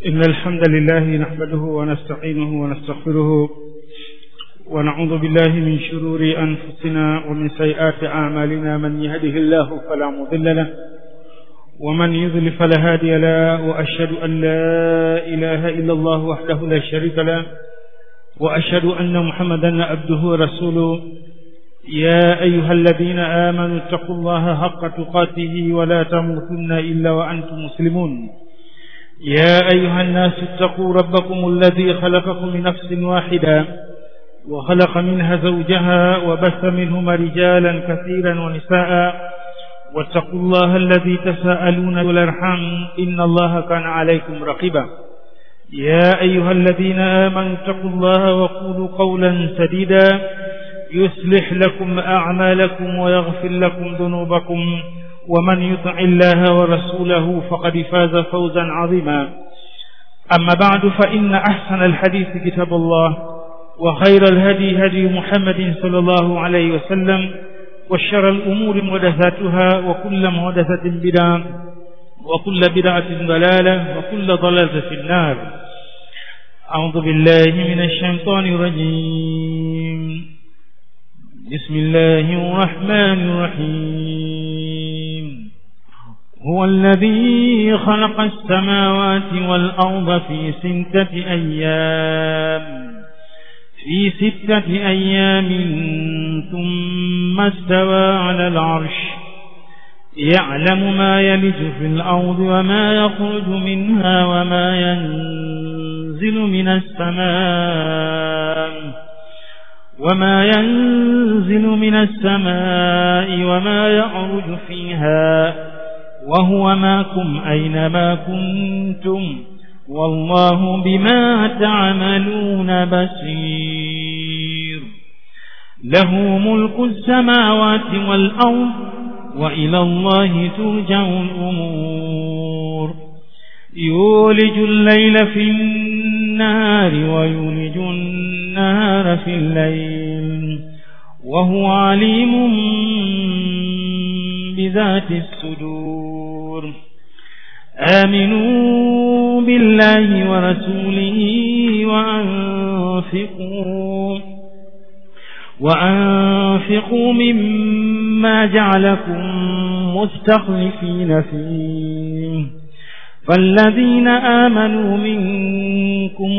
إن الحمد لله نحمده ونستعينه ونستغفره ونعوذ بالله من شرور أنفسنا ومن سيئات أعمالنا من يهده الله فلا مضل له ومن يضل فلا هادي له وأشهد أن لا إله إلا الله وحده لا شريك له وأشهد أن محمدا عبده ورسوله يا أيها الذين آمنوا اتقوا الله حق تقاته ولا تموتن إلا وأنتم مسلمون يا أيها الناس اتقوا ربكم الذي خلقكم من نفس واحدة وخلق منها زوجها وبث منهما رجالا كثيرا ونساء واتقوا الله الذي تساءلون والارحام إن الله كان عليكم رقيبا يا أيها الذين آمنوا اتقوا الله وقولوا قولا سديدا يصلح لكم أعمالكم ويغفر لكم ذنوبكم ومن يطع الله ورسوله فقد فاز فوزا عظيما أما بعد فإن أحسن الحديث كتاب الله وخير الهدي هدي محمد صلى الله عليه وسلم وشر الأمور محدثاتها وكل محدثة بدعة وكل بدعة ضلالة وكل ضلالة في النار أعوذ بالله من الشيطان الرجيم بسم الله الرحمن الرحيم هو الذي خلق السماوات والأرض في ستة أيام في ستة أيام ثم استوى على العرش يعلم ما يلج في الأرض وما يخرج منها وما ينزل من السماء وما ينزل من السماء وما يعرج فيها وهو معكم أينما كنتم والله بما تعملون بصير له ملك السماوات والأرض وإلى الله ترجع الأمور يولج الليل في النهار ويولج النهار في الليل وهو عليم بذات الصدور آمنوا بالله ورسوله وأنفقوا وأنفقوا مما جعلكم مستخلفين فيه فالذين آمنوا منكم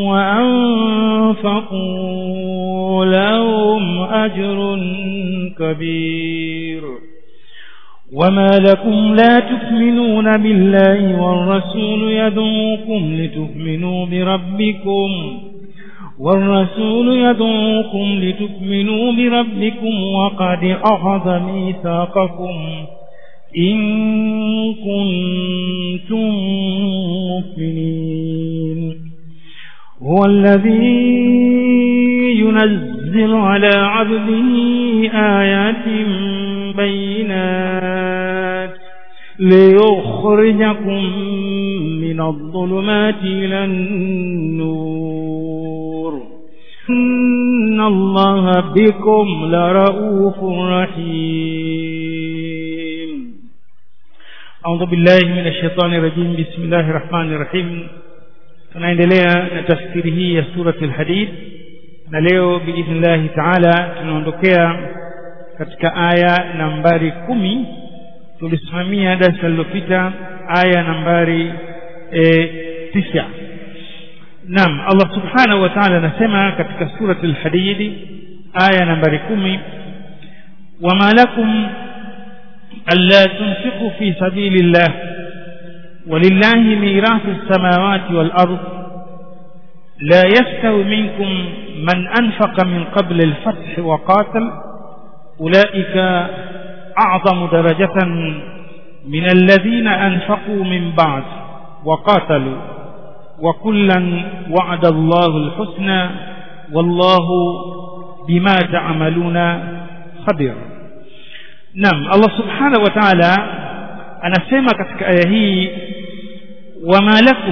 وأنفقوا لهم أجر كبير وما لكم لا تؤمنون بالله والرسول يدعوكم لتؤمنوا بربكم والرسول يدعوكم لتؤمنوا بربكم وقد أخذ ميثاقكم إن كنتم مؤمنين هو الذي ينزل على عبده آيات بينات ليخرجكم من الظلمات إلى النور إن الله بكم لرؤوف رحيم أعوذ بالله من الشيطان الرجيم بسم الله الرحمن الرحيم tunaendelea na tafsiri hii ya surati al-hadid na leo biidhnillahi taala tunaondokea katika aya nambari kumi tulisimamia darasa lililopita aya nambari e, tisa naam allah subhanahu wa taala anasema katika surati al-hadid aya nambari kumi wama lakum ألا تنفقوا في سبيل الله ولله ميراث السماوات والأرض لا يستوي منكم من أنفق من قبل الفتح وقاتل أولئك أعظم درجة من الذين أنفقوا من بعد وقاتلوا وكلا وعد الله الحسنى والله بما تعملون خبير Naam Allah Subhanahu wa Ta'ala anasema katika aya hii wama lakum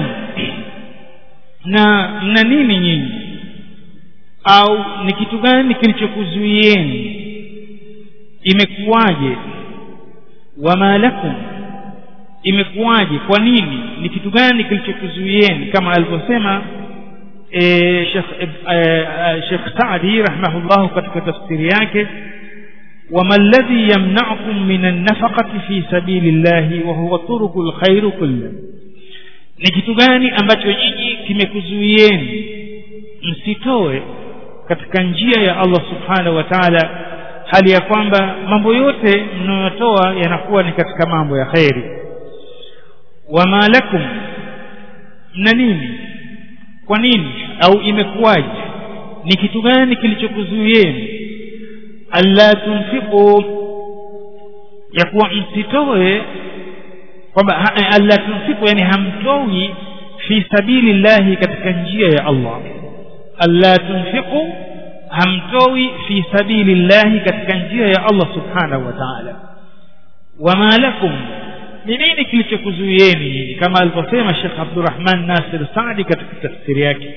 na mna nini nyinyi au ni kitu gani kilichokuzuieni imekuwaje wama lakum imekuwaje kwa nini ni kitu gani kilichokuzuieni kama alivyosema e, Sheikh e, Sheikh Saadi rahimahullah katika tafsiri yake وما الذي يمنعكم من النفقة في سبيل الله وهو طرق الخير كله ni kitu gani ambacho nyinyi kimekuzuieni msitoe katika njia ya Allah subhanahu wa ta'ala hali ya kwamba mambo yote mnayotoa yanakuwa ni katika mambo ya kheri wama lakum na nini kwa nini au imekuwaje ni kitu gani kilichokuzuieni alla tunfiqu ya kuwa msitoe kwamba alla tunfiqu yani hamtoi fi sabili llahi katika njia ya Allah alla tunfiqu hamtoi fi sabili llahi katika njia ya Allah subhanahu wa ta'ala wama lakum ni nini kilichokuzuieni kama alivyosema Sheikh Abdurrahman Nasir Saadi katika tafsiri yake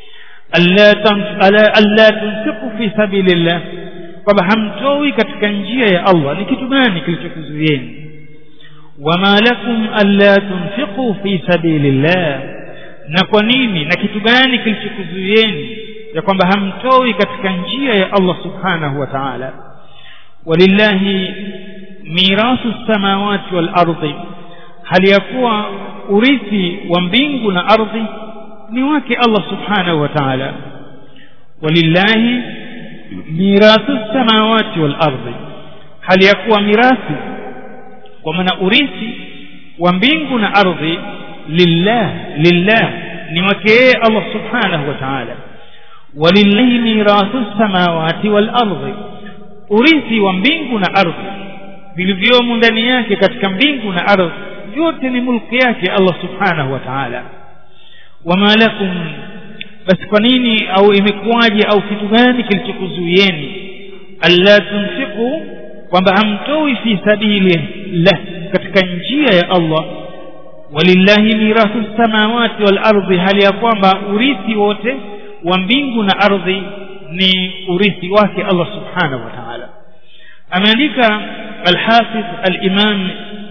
alla tunfiqu fi sabilillah kwamba hamtoi katika njia ya Allah ni kitu gani kilichokuzuieni wama lakum alla tunfiqu fi sabilillah na kwa nini na kitu gani kilichokuzuieni ya kwamba hamtoi katika njia ya Allah subhanahu wa ta'ala walillahi mirasu samawati wal ardi hali ya kuwa urithi wa mbingu na ardhi ni wake Allah subhanahu wa ta'ala walillahi mirasu samawati wal ardi hali ya kuwa mirathi kwa maana urithi wa mbingu na ardhi lillah lillah ni wake yeye Allah subhanahu wa ta'ala walillahi mirasu samawati wal ardi urithi wa mbingu na ardhi vilivyomo ndani yake katika mbingu na ardhi yote ni mulki yake Allah subhanahu wa ta'ala wama lakum basi kwa nini au imekuwaje au kitu gani kilichokuzuieni alla tunfiqu kwamba hamtoi fi sabili la katika njia ya Allah walillahi mirathu samawati wal ardi hali ya kwamba urithi wote wa mbingu na ardhi ni urithi wake Allah subhanahu wa ta'ala ameandika al-Hafiz al-Imam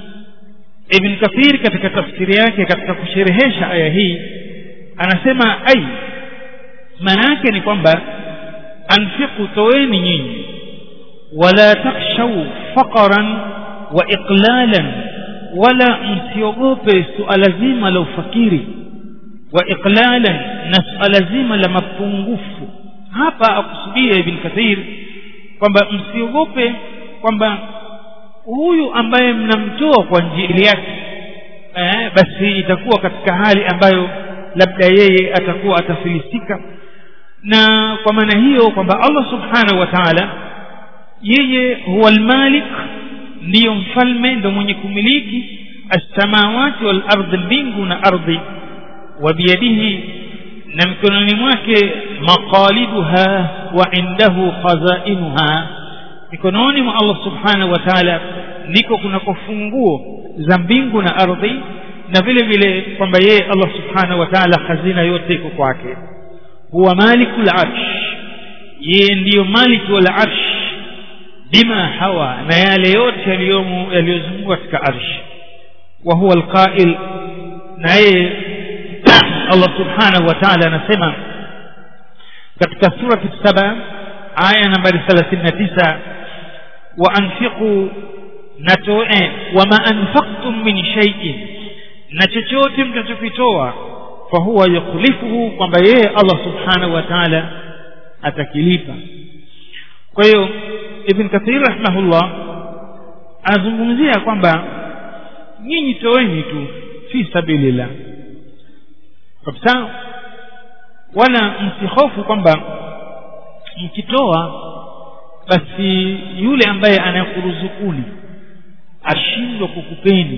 Ibn Kathir katika tafsiri yake katika kusherehesha aya hii anasema ai maana yake ni kwamba anfiqu toeni nyinyi wala takhshaw faqran wa iqlalan wala msiogope suala zima la ufakiri wa iqlalan na suala zima la mapungufu hapa akusudia ibn kathir kwamba msiogope kwamba huyu ambaye mnamtoa kwa njia yake eh, basi itakuwa katika hali ambayo labda yeye atakuwa atafilisika na kwa maana hiyo kwamba Allah subhanahu wa ta'ala yeye huwa almalik ndiyo mfalme ndo mwenye kumiliki as-samawati wal ardhi mbingu na ardhi wa biyadihi na mikononi mwake maqaliduha wa indahu khazainuha mikononi mwa Allah subhanahu wa ta'ala ndiko kunako funguo za mbingu na ardhi na vile vile kwamba yeye Allah subhanahu wa ta'ala hazina yote iko kwake huwa malikul arsh yeye ndiyo maliki wal arsh bima hawa na yale yote yaliyomo yaliyozunguka katika arsh wa huwa alqa'il na yeye Allah subhanahu wa ta'ala anasema katika surati saba aya nambari 39 wa anfiqu natoe wama anfaqtum min shay'in na chochote mtachokitoa fa huwa yukhlifuhu kwamba yeye Allah subhanahu wa ta'ala atakilipa kwa hiyo ibn kathir rahimahullah anazungumzia kwamba nyinyi toeni tu fi sabilillah kabisa wala msihofu kwamba mkitoa basi yule ambaye anayekuruzukuni ashindwa kukupeni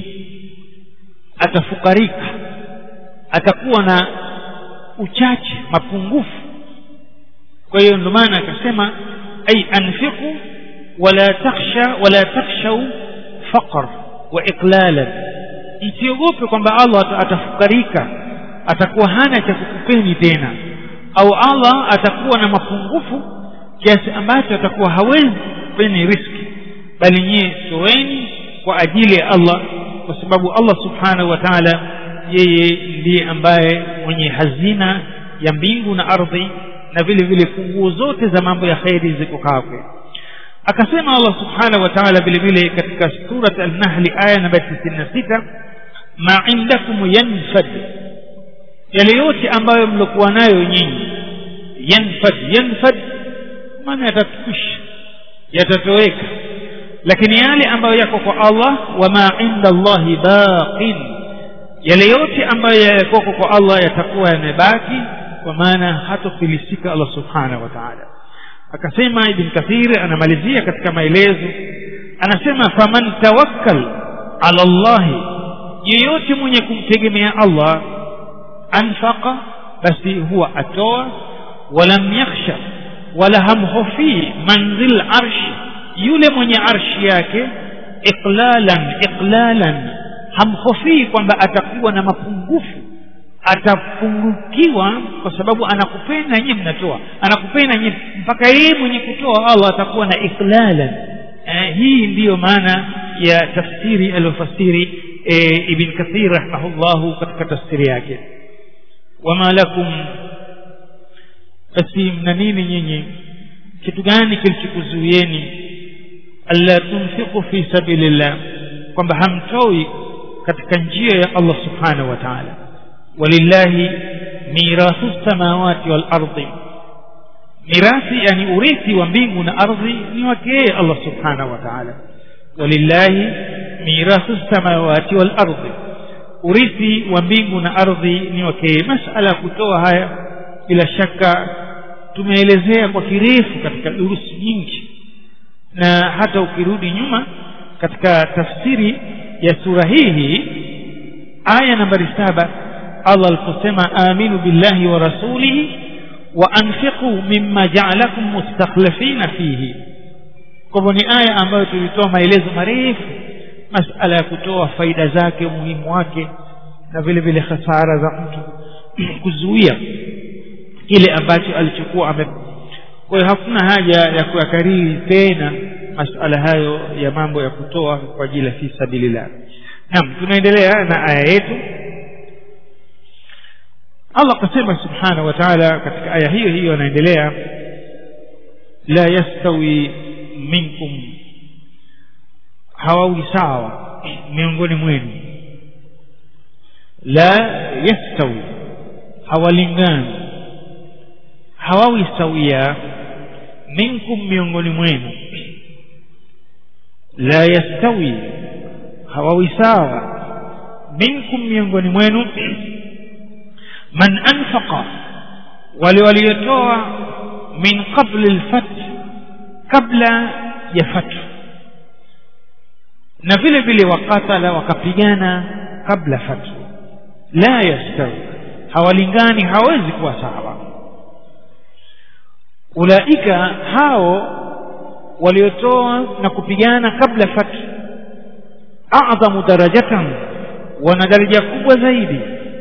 atafukarika atakuwa na uchache mapungufu kwa hiyo ndio maana akasema ay anfiqu wala takhsha wala takhshau faqr wa iqlalan msiogope kwamba Allah atafukarika atakuwa hana cha kukupeni tena au Allah atakuwa na mapungufu kiasi ambacho atakuwa hawezi kupeni riski bali nyie toeni kwa ajili ya Allah kwa sababu allah subhanahu wa taala yeye ndiye ambaye mwenye hazina ya mbingu na ardhi na vile vile funguo zote za mambo ya kheri ziko kwake akasema allah subhanahu wa taala vile vile katika surat alnahli aya namba tisini na sita ma indakum yanfad yale yote ambayo mliokuwa nayo nyinyi yanfad yanfad maana yatakwisha yatatoweka lakini yale ambayo yako kwa allah wama inda allahi baqin yale yote ambayo yakoko kwa allah yatakuwa yamebaki kwa maana hatofilisika allah subhanahu wa taala akasema ibn kathir anamalizia katika maelezo anasema faman tawakkal ala llahi yeyote mwenye kumtegemea allah anfaqa basi huwa atoa walam yakhsha wala hamhofii manzil arshi yule mwenye arshi yake iqlalan iqlalan hamhofii kwamba atakuwa na mapungufu atapungukiwa kwa sababu anakupenda nyie mnatoa anakupenda nyie mpaka yeye mwenye kutoa allah atakuwa na iqlalan eh, hii ndiyo maana ya tafsiri aliyofasiri eh, ibn kathir rahimahullahu katika tafsiri yake wama lakum basi mna nini nyinyi kitu gani kilichokuzuieni alla tunfiqu fi sabilillah kwamba hamtoi katika njia ya allah subhanahu wa taala walillahi mirathu samawati wal ardi mirathi yani urithi wa mbingu na ardhi ni wake yeye allah subhanahu wa taala walillahi mirathu samawati wal ardi urithi wa mbingu na ardhi ni wake yeye masala ya kutoa haya bila shaka tumeelezea kwa kirefu katika durusi nyingi na hata ukirudi nyuma katika tafsiri ya sura hii hii aya nambari saba allah aliposema aminu billahi wa rasulihi wa anfiqu mimma jaalakum mustakhlifina fihi kwa hivyo ni aya ambayo tulitoa maelezo marefu masala ya kutoa faida zake umuhimu wake na vile vile hasara za mtu kuzuia kile ambacho alichokuwa ame kwa hiyo hakuna haja ya kuyakariri tena masala hayo ya mambo ya kutoa kwa ajili ya fi sabilillah naam tunaendelea na aya yetu allah akasema subhanahu wa taala katika aya hiyo hiyo anaendelea la yastawi minkum hawawi sawa miongoni mwenu la yastawi hawalingani hawawi sawia minkum miongoni mwenu la yastawi hawawi sawa minkum miongoni mwenu man anfaqa wale waliotoa min qabli lfath kabla ya fathu na vile vile wakatala wakapigana kabla fathu la yastawi hawalingani hawezi kuwa sawa ulaika hao waliotoa na kupigana kabla fathu adhamu darajatan wana daraja kubwa zaidi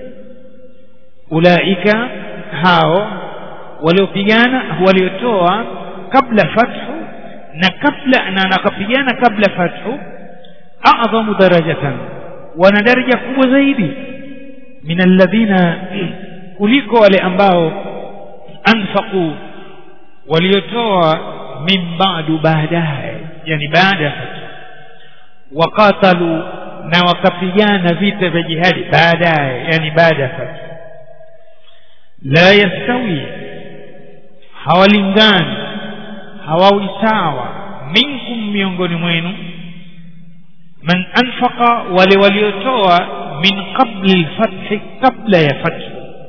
ulaika hao waliopigana waliotoa kabla fathu na kabla na nakapigana kabla fathu adhamu darajatan wana daraja kubwa zaidi min alladhina kuliko wale ambao anfaqu waliotoa min ba'du baadaye yani baada ya fathu waqatalu na wakapigana vita vya jihadi baadaye yani baada ya fathu la yastawi hawalingani hawawi sawa minkum miongoni mwenu man anfaqa wale waliotoa min qabli lfathi kabla ya fathi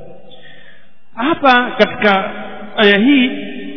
hapa katika aya hii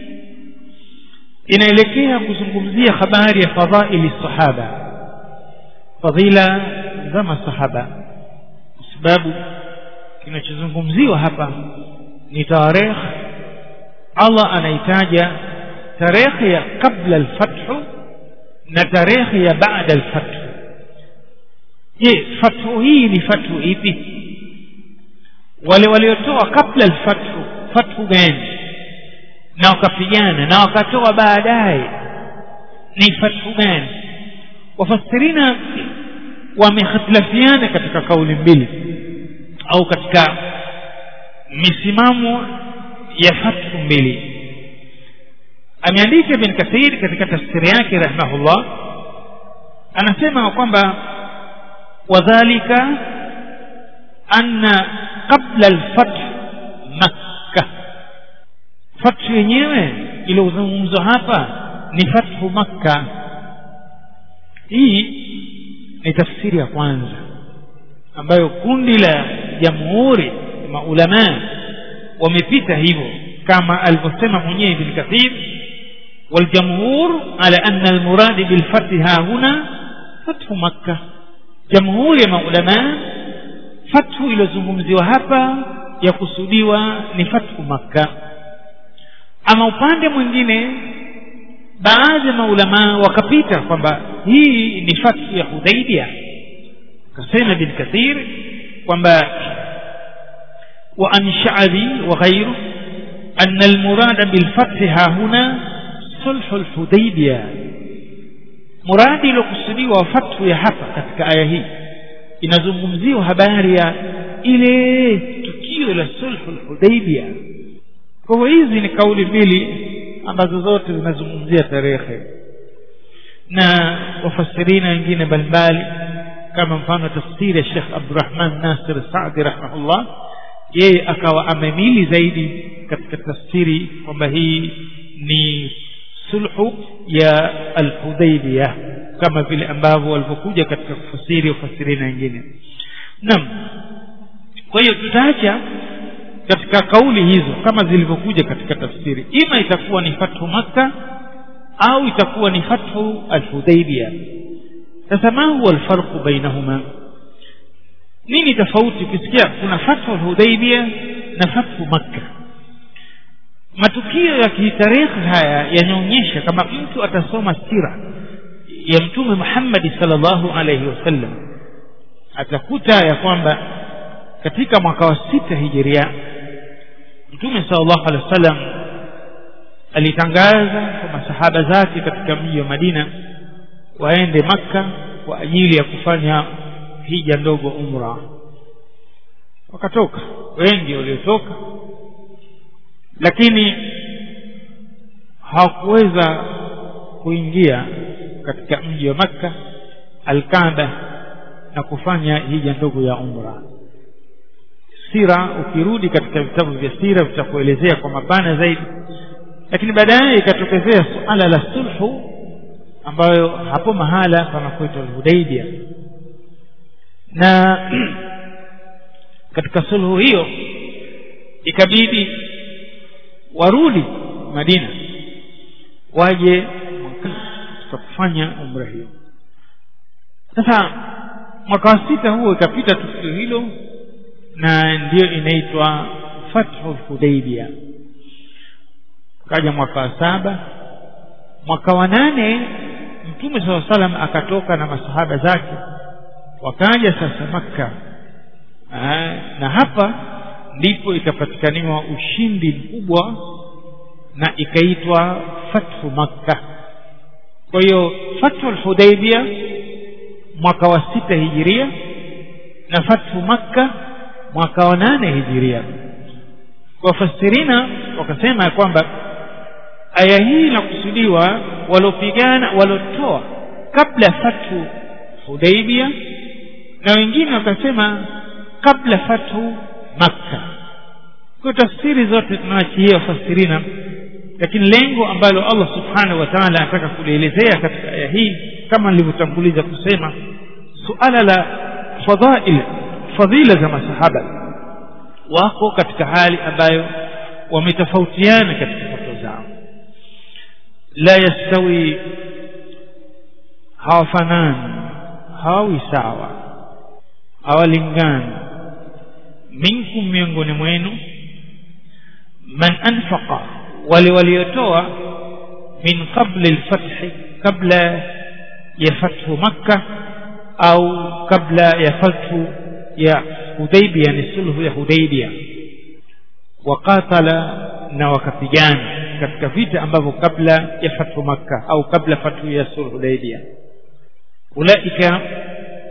inaelekea kuzungumzia habari ya fadhaili sahaba fadhila za masahaba kwa sababu kinachozungumziwa hapa ni tarehe allah anaitaja tarehe ya qabla alfathu na tarehe ya baada alfathu je fathu hii ni fathu ipi wale waliotoa kabla alfathu fathu gani na wakapigana na wakatoa baadaye ni fathu gani wafasirina wamehitilafiana katika kauli mbili au katika misimamo ya fathu mbili ameandika ibn kathir katika tafsiri yake rahimahullah anasema kwamba wadhalika anna qabla alfath makka fathu yenyewe iliyozungumzwa hapa ni fathu makka hii ni tafsiri ya kwanza ambayo kundi la jamhuri maulamaa wamepita hivyo kama alivyosema mwenyewe ibn kathir والجمهور على أن المراد بالفتح ها هنا فتح مكة جمهور يا علماء فتح إلى zungumziwa hapa yakusudiwa ni fathu makka ama upande mwingine baadhi ya maulamaa wakapita kwamba hii ni fathu ya hudaibia akasema bin kathir kwamba wa an sha'bi wa ghayru أن المراد بالفتح ها هنا صلح الحديبية مراد لقصدي وفتح يا hapa katika aya hii inazungumziwa habari ya ile tukio la sulhul hudaibia kwa hivyo hizi ni kauli mbili ambazo zote zinazungumzia tarehe na wafasirina wengine mbalimbali kama mfano tafsiri ya Sheikh Abdurrahman Nasir Saadi rahimahullah yeye akawa amemili zaidi katika tafsiri kwamba hii ni sulhu ya al-Hudaybiyah kama vile ambavyo walivyokuja katika kufasiri ufasirina wengine naam kwa hiyo tutaacha katika kauli hizo kama zilivyokuja katika tafsiri ima itakuwa ni fathu makka au itakuwa ni fathu al-Hudaybiyah sasa ma huwa alfarqu bainahuma nini tofauti ukisikia kuna fathu al-Hudaybiyah na fathu makka matukio ya kitarehe haya yanaonyesha kama mtu atasoma sira ya mtume Muhammad sallallahu alaihi wasallam atakuta ya kwamba katika mwaka wa sita hijiria mtume sallallahu alaihi wasallam alitangaza kwa masahaba zake katika mji wa Madina waende Makka kwa ajili ya kufanya hija ndogo umra wakatoka wengi waliotoka lakini hawakuweza kuingia katika mji wa Makka Al-Kaaba na kufanya hija ndogo ya umra sira ukirudi katika vitabu vya sira vitakuelezea kwa mapana zaidi lakini baadaye ikatokezea suala la sulhu ambayo hapo mahala panakuitwa Hudaybia na katika sulhu hiyo ikabidi warudi Madina waje kufanya umra hiyo sasa mwaka wa sita huo ikapita tukio hilo na ndiyo inaitwa fathu hudaibia kaja mwaka wa saba mwaka wa nane mtume saa salam akatoka na masahaba zake wakaja sasa makka Aa, na hapa ndipo ikapatikaniwa ushindi mkubwa na ikaitwa fathu makka kwa hiyo fathu alhudaibia mwaka wa sita hijiria na fathu makka mwaka wa nane hijiria wafasirina wakasema ya kwamba aya hii inakusudiwa walopigana walotoa kabla fathu hudaibia na wengine wakasema kabla fathu makka kwa tafsiri zote tunaachia wafasirina lakini lengo ambalo Allah subhanahu wa ta'ala anataka kulielezea katika aya hii kama nilivyotanguliza kusema suala la fadhail fadhila za masahaba wako katika hali ambayo wametofautiana katika fatwa zao la yastawi hawafanani hawawi sawa hawalingani minkum miongoni mwenu man anfaqa wale waliotoa min qabli alfathi kabla ya fathu makka au kabla ya fathu ya hudaibia ni sulhu ya hudaibia waqatala na wakapigana katika vita ambavyo kabla ya fathu makka au kabla fathu ya sulhu hudaibia ulaika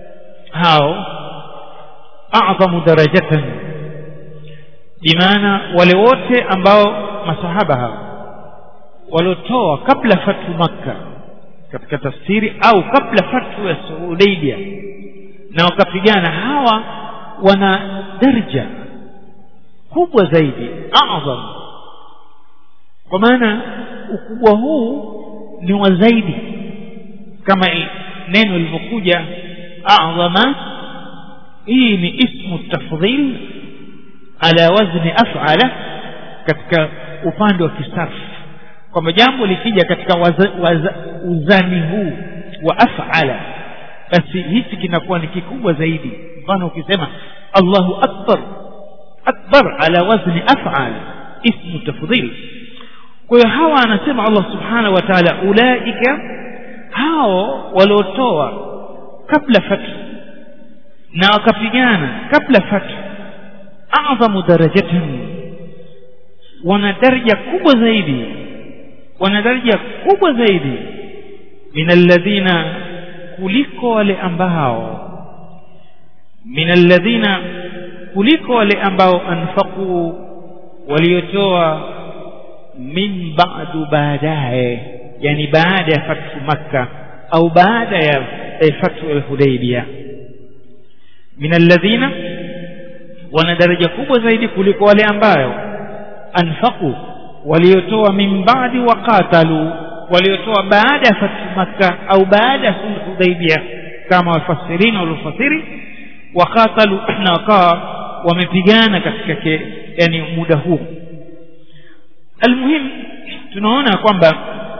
hao a'zamu darajatan bimaana wale wote ambao masahaba hao waliotoa kabla fatu makka katika tafsiri au kabla fatu ya Hudaybia na wakapigana hawa wana daraja kubwa zaidi a'zam kwa maana ukubwa huu ni wa zaidi kama neno lilivyokuja a'zama hii ni ismu tafdhil ala wazni af'ala katika upande wa kisarfu kwamba jambo likija katika waza, waza, uzani huu wa af'ala basi hichi kinakuwa ni kikubwa zaidi mfano ukisema Allahu akbar akbar ala wazni af'al ismu tafdhil kwa hiyo hawa anasema Allah subhanahu wa ta'ala ulaika hao waliotoa kabla fatu na wakapigana kabla fatu a'zamu darajatan wana daraja kubwa zaidi wana daraja kubwa zaidi min alladhina kuliko wale ambao min alladhina kuliko wale ambao anfaqu waliotoa min ba'du baadaye yani baada ya fathu makka au baada ya fathu al-hudaybiyah min alladhina wana daraja kubwa zaidi kuliko wale ambao anfaqu waliotoa min ba'di wa qatalu waliotoa baada ya fathu makka au baada ya sulh hudaybiyah kama wafasirina waliofasiri wa qatalu na wakawa wamepigana katika ke, yani muda huu almuhim tunaona kwamba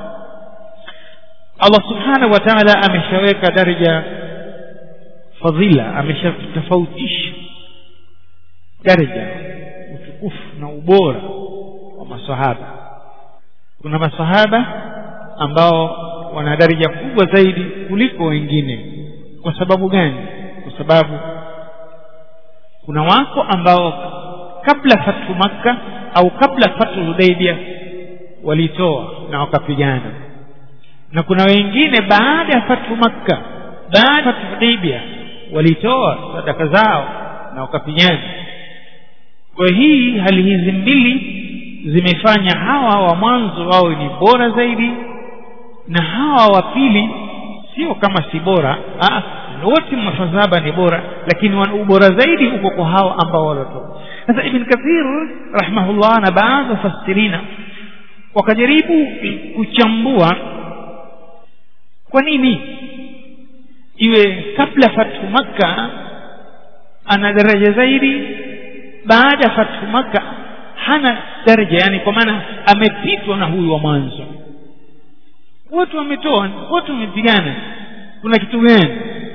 Allah subhanahu wa ta'ala ameshaweka daraja fadhila ameshatofautisha daraja utukufu na ubora wa masahaba kuna masahaba ambao wana daraja kubwa zaidi kuliko wengine kwa sababu gani kwa sababu kuna wako ambao kabla fathu makka au kabla fathu hudaybia walitoa na wakapigana na kuna wengine baada ya fathu makka baada ya fathu hudaybia walitoa sadaka zao na wakapigana kwa hii hali hizi mbili zimefanya hawa wa mwanzo wao ni bora zaidi na hawa wa pili sio kama si bora ah wote mafadhaba ni bora lakini wana ubora zaidi uko kwa hao ambao waliotoa sasa ibn kathir rahimahullah na baadhi fasirina wakajaribu kuchambua kwa nini iwe kabla fathu makka ana daraja zaidi baada ya fathu makka hana daraja yani kwa maana amepitwa na huyu wa mwanzo wote wametoa wote wamepigana kuna kitu gani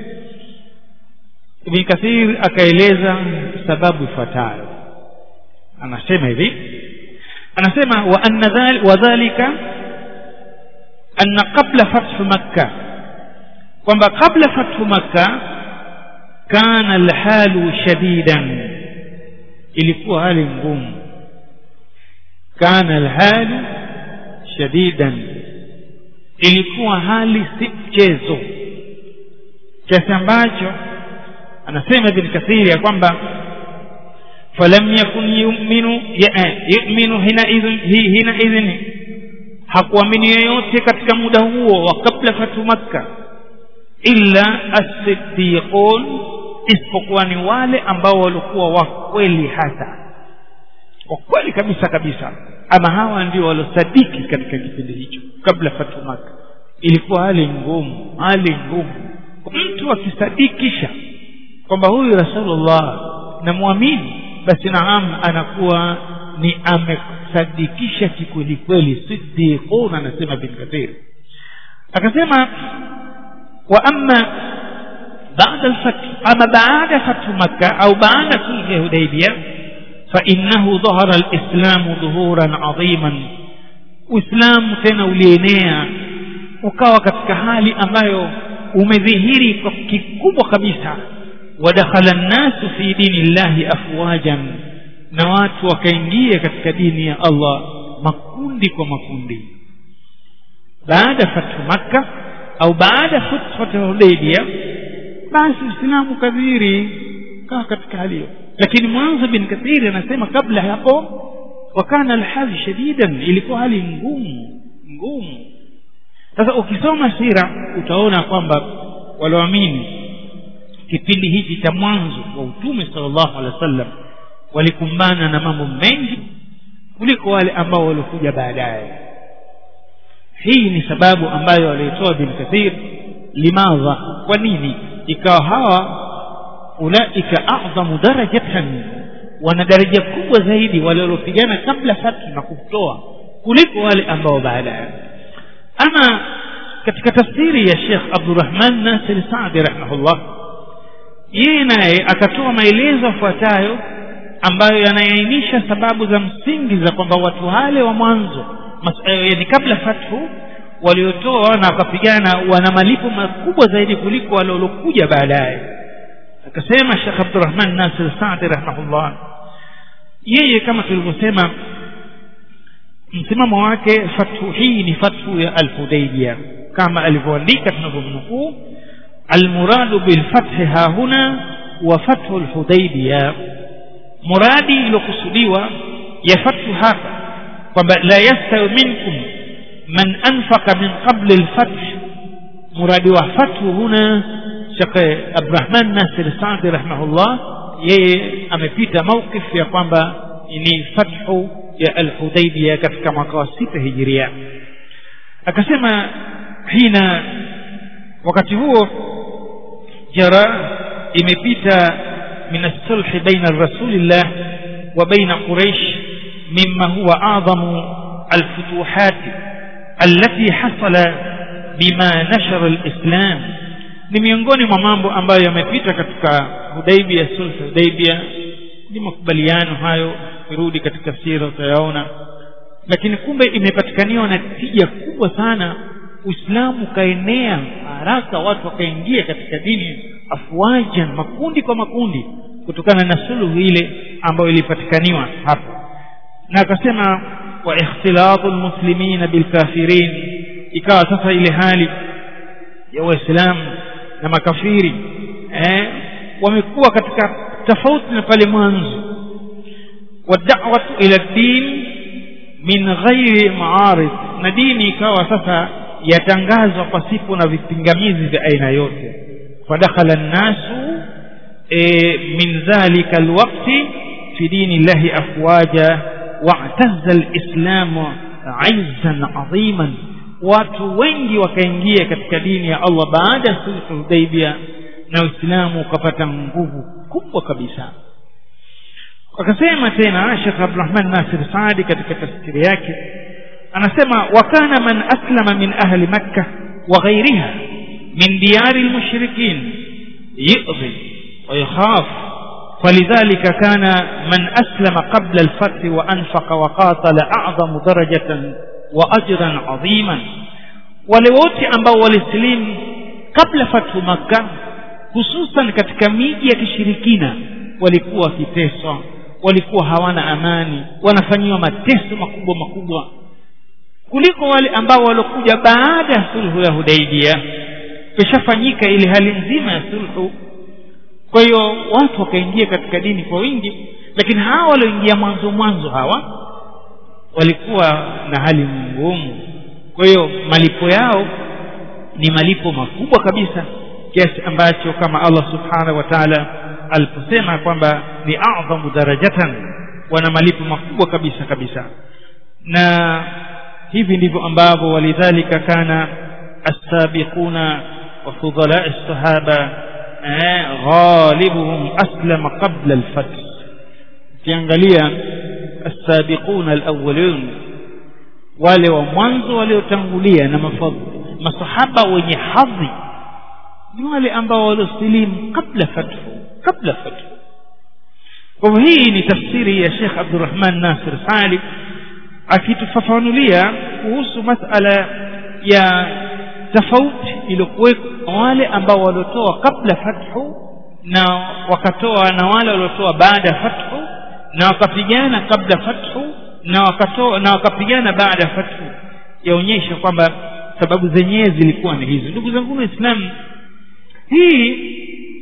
Ibn Kathir akaeleza sababu ifuatayo anasema hivi anasema wa anna dhal wa dhalika anna qabla fath makkah kwamba kabla fathu makkah kana alhalu shadidan ilikuwa hali ngumu kana alhalu shadidan ilikuwa hali si mchezo kiasi ambacho anasema ibn kathiri ya kwamba falam yakun yu'minu yu'minu hina idhin hina idhin hakuamini yeyote katika muda huo wa kabla fatu makka illa as-siddiqun isipokuwa ni wale ambao walikuwa wa kweli hasa wa kweli kabisa kabisa ama hawa ndio walosadiki katika kipindi hicho kabla fatu makka ilikuwa hali ngumu hali ngumu mtu akisadikisha kwamba huyu rasulullah namwamini basi naam anakuwa ni amesadikisha kikweli kweli siddiqun anasema bin kathir akasema wa amma بعد الفتح أما بعد فتح مكة أو بعد صلح الحديبية فإنه ظهر الإسلام ظهورا عظيما وإسلام tena ulienea ukawa katika hali ambayo umedhihiri kwa kikubwa kabisa wadakhala nnasu fi dini llahi afwajan na watu wakaingia katika dini ya Allah makundi kwa makundi baada fathu makka au baada fathu hudaybia basi uislamu kadhiri kaa katika hali hiyo lakini mwanzo bin kathiri anasema kabla hapo wakana alhali shadidan ilikuwa hali ngumu ngumu sasa ukisoma sira utaona kwamba walioamini kipindi hichi cha mwanzo wa utume sallallahu alaihi wasallam walikumbana na mambo mengi kuliko wale ambao walikuja baadaye hii ni sababu ambayo walitoa bin kathir limadha kwa nini ikawa hawa ulaika a'zamu darajatan wana daraja kubwa zaidi wale waliopigana kabla fatu na kutoa kuliko wale ambao baadaye ama katika tafsiri ya Sheikh Abdurrahman Nasir Saadi rahimahullah yeye naye akatoa maelezo yafuatayo ambayo yanaainisha sababu za msingi za kwamba watu wale wa mwanzo yani kabla fathu waliotoa na wakapigana wana malipo makubwa zaidi kuliko wale waliokuja baadaye akasema Sheikh Abdurrahman Nasir Saadi rahimahullah yeye kama tulivyosema msimamo wake fathu hii ni fathu ya al-Hudaybiyah kama alivyoandika tunavyomnukuu almuradu bilfathi hahuna wa fathu al-Hudaybiyah muradi iliyokusudiwa ya fathu hapa kwamba la yastawi minkum man anfaqa min qabli al-fath muradi wa fathu huna Sheikh Abdurrahman Nasir Saadi rahimahullah yeye amepita mawqif ya kwamba ni fathu ya al-Hudaybiyah katika mwaka wa sita hijiria akasema hina wakati huo jara imepita min as-sulh baina rasulillah wa baina quraish mimma huwa a'zamu al-futuhat allati hasala bima nashara al-islam ni miongoni mwa mambo ambayo yamepita katika Hudaybiyah sulh Hudaybiyah ni makubaliano hayo kirudi katika sira utayaona lakini kumbe imepatikaniwa na tija kubwa sana Uislamu kaenea haraka watu wakaingia katika dini afwajan makundi kwa makundi kutokana na suluhu ile ambayo ilipatikaniwa hapo na akasema wa ikhtilatu almuslimina bilkafirin ikawa sasa ile hali ya waislamu na makafiri eh, wamekuwa katika tofauti na pale mwanzo wad'watu ila din min ghairi ma'arid na dini ikawa sasa yatangazwa pasipo na vipingamizi vya aina yote fadakhala an-nasu e, min dhalika alwaqti fi dini llahi afwaja wa'tazza al-islamu 'izzan 'aziman watu wengi wakaingia katika dini ya Allah baada ya sulhu Hudaybiyah na Uislamu ukapata nguvu kubwa kabisa akasema tena Sheikh Abdulrahman Nasir Saadi katika tafsiri yake anasema wakana man aslama min ahli makkah wa ghayriha min diyari almushrikin yu'dhi wa yakhaf فلذلك كان من أسلم قبل الفتح وأنفق وقاتل أعظم درجة وأجرا عظيما ولوت ambao walislimu kabla fathu makkah hususan katika miji ya kishirikina walikuwa wakiteswa walikuwa hawana amani wanafanyiwa mateso makubwa makubwa kuliko wale ambao walokuja baada ya sulhu ya Hudaybiyah kishafanyika ile hali nzima ya sulhu kwa hiyo watu wakaingia katika dini kwa wingi lakini hawa walioingia mwanzo mwanzo hawa walikuwa na hali ngumu kwa hiyo malipo yao ni malipo makubwa kabisa kiasi ambacho kama Allah subhanahu wa ta'ala aliposema kwamba ni a'dhamu darajatan wana malipo makubwa kabisa kabisa na hivi ndivyo ambavyo walidhalika kana as-sabiquna wa fudala as-sahaba ghalibuhum aslama qabla al-fath ukiangalia as-sabiquna al-awwalun wale wa mwanzo waliotangulia na mafadhi masahaba wenye hadhi ni wale ambao waliosilimu kabla fathu kabla fathu kwa hivyo hii ni tafsiri ya Sheikh Abdurrahman Nasir Salih akitufafanulia kuhusu masala ya tofauti iliyokuweko wale ambao waliotoa kabla fathu na wakatoa na wale waliotoa baada ya fathu na wakapigana kabla fathu na wakatoa na wakapigana baada ya fathu yaonyesha kwamba sababu zenyewe zilikuwa ni hizo ndugu zangu waislamu hii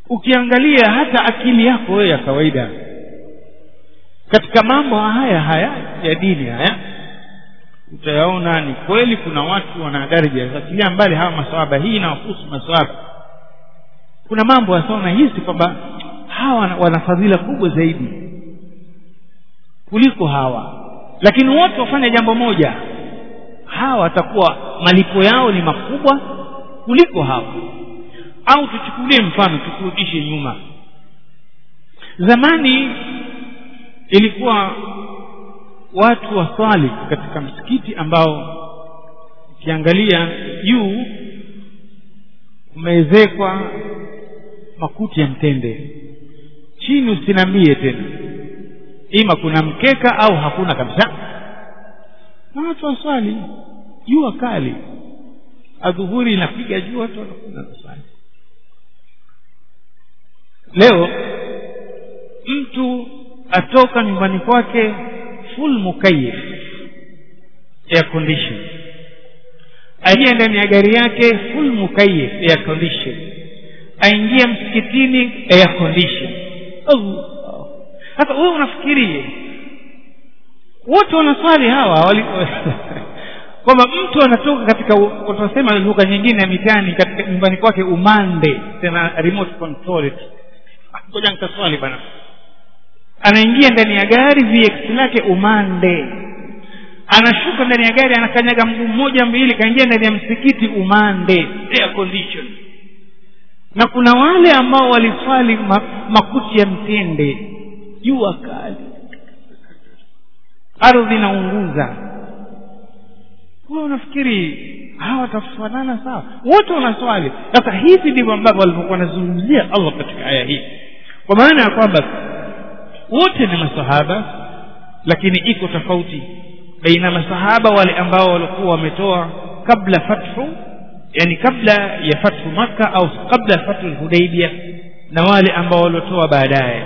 ukiangalia hata akili yako wewe ya kawaida katika mambo haya haya ya dini haya utayaona ni kweli kuna watu wana daraja achilia mbali hawa maswahaba hii inawahusu maswahaba kuna mambo hasa unahisi kwamba hawa wana fadhila kubwa zaidi kuliko hawa lakini wote wafanya jambo moja hawa watakuwa malipo yao ni makubwa kuliko hawa au tuchukulie mfano tukurudishe nyuma zamani ilikuwa watu waswali katika msikiti ambao ukiangalia juu umeezekwa makuti ya mtende chini usinambie tena ima kuna mkeka au hakuna kabisa na watu waswali jua kali adhuhuri inapiga jua watu wanakwenda kuswali leo mtu atoka nyumbani kwake full mukayif air condition aingia ndani ya gari yake full mukayif air condition aingia msikitini air condition sasa wewe unafikirie wote wanaswali hawa wali kwamba mtu anatoka katika tunasema lugha nyingine ya mitani katika nyumbani kwake umande tena remote control ngoja nikaswali bana anaingia ndani ya gari vx lake umande anashuka ndani ya gari anakanyaga mguu mmoja mbili kaingia ndani ya msikiti umande air condition na kuna wale ambao waliswali ma, makuti ya mtende jua kali ardhi inaunguza wewe unafikiri hawa watafanana sawa wote wanaswali sasa hivi ndivyo ambavyo walivyokuwa wanazungumzia allah katika aya hii kwa maana ya kwamba wote ni masahaba lakini iko tofauti baina masahaba wale ambao walikuwa wametoa kabla fathu yani kabla ya fathu makka au kabla ya fathu hudaibia na wale ambao waliotoa baadaye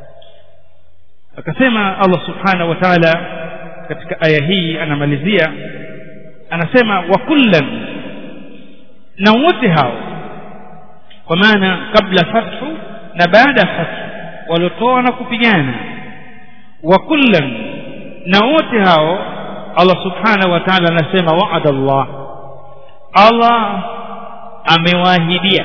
akasema allah subhanahu wa taala katika aya hii anamalizia anasema wa kullan na wote hao kwa maana kabla fathu na baada ya fathu waliotoa na kupigana wa kullan na wote hao allah subhanahu wa taala anasema waada allah allah amewaahidia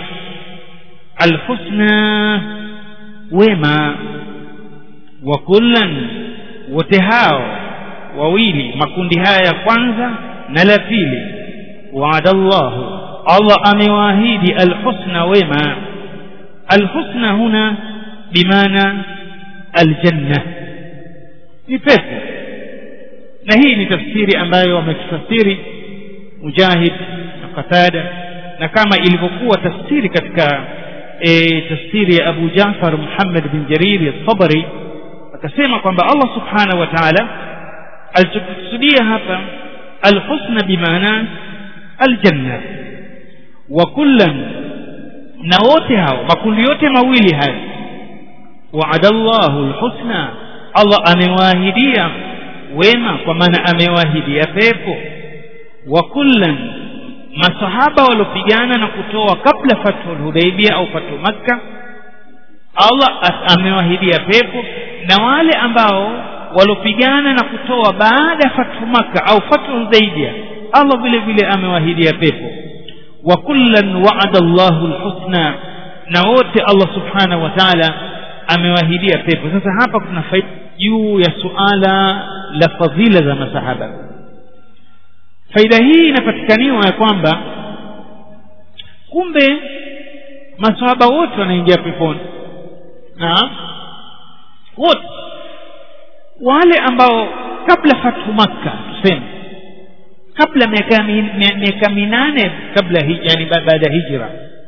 alhusna wema wa kullan wote hao wawili makundi haya ya kwanza na la pili waada llahu allah amewaahidi alhusna wema alhusna huna bimaana aljanna ni pepo na hii ni tafsiri ambayo wamekifasiri mujahid na qatada na kama ilivyokuwa tafsiri katika e, tafsiri ya abu jafar muhammad bin jariri altabari akasema kwamba allah subhanahu wa taala alichokusudia hapa alhusna bimaana aljanna wa kullan na wote hao makundi yote mawili haya waada llahu lhusna allah amewaahidia wema kwa maana amewaahidia pepo wa kullan masahaba waliopigana na kutoa kabla fathu lhudaibia au fathu makka allah amewahidia pepo na wale ambao waliopigana na kutoa baada ya fathu makka au fathu hudaibia allah vile vile amewahidia pepo wa kullan waada llahu lhusna na wote allah subhanahu wa taala amewahidia pepo sasa hapa kuna faida juu ya suala la fadhila za masahaba faida hii inapatikaniwa ya kwamba kumbe masahaba wote wanaingia peponi naam wote wale ambao kabla fathu makka tuseme kabla miaka miaka minane kabla hi, yani baada ya hijra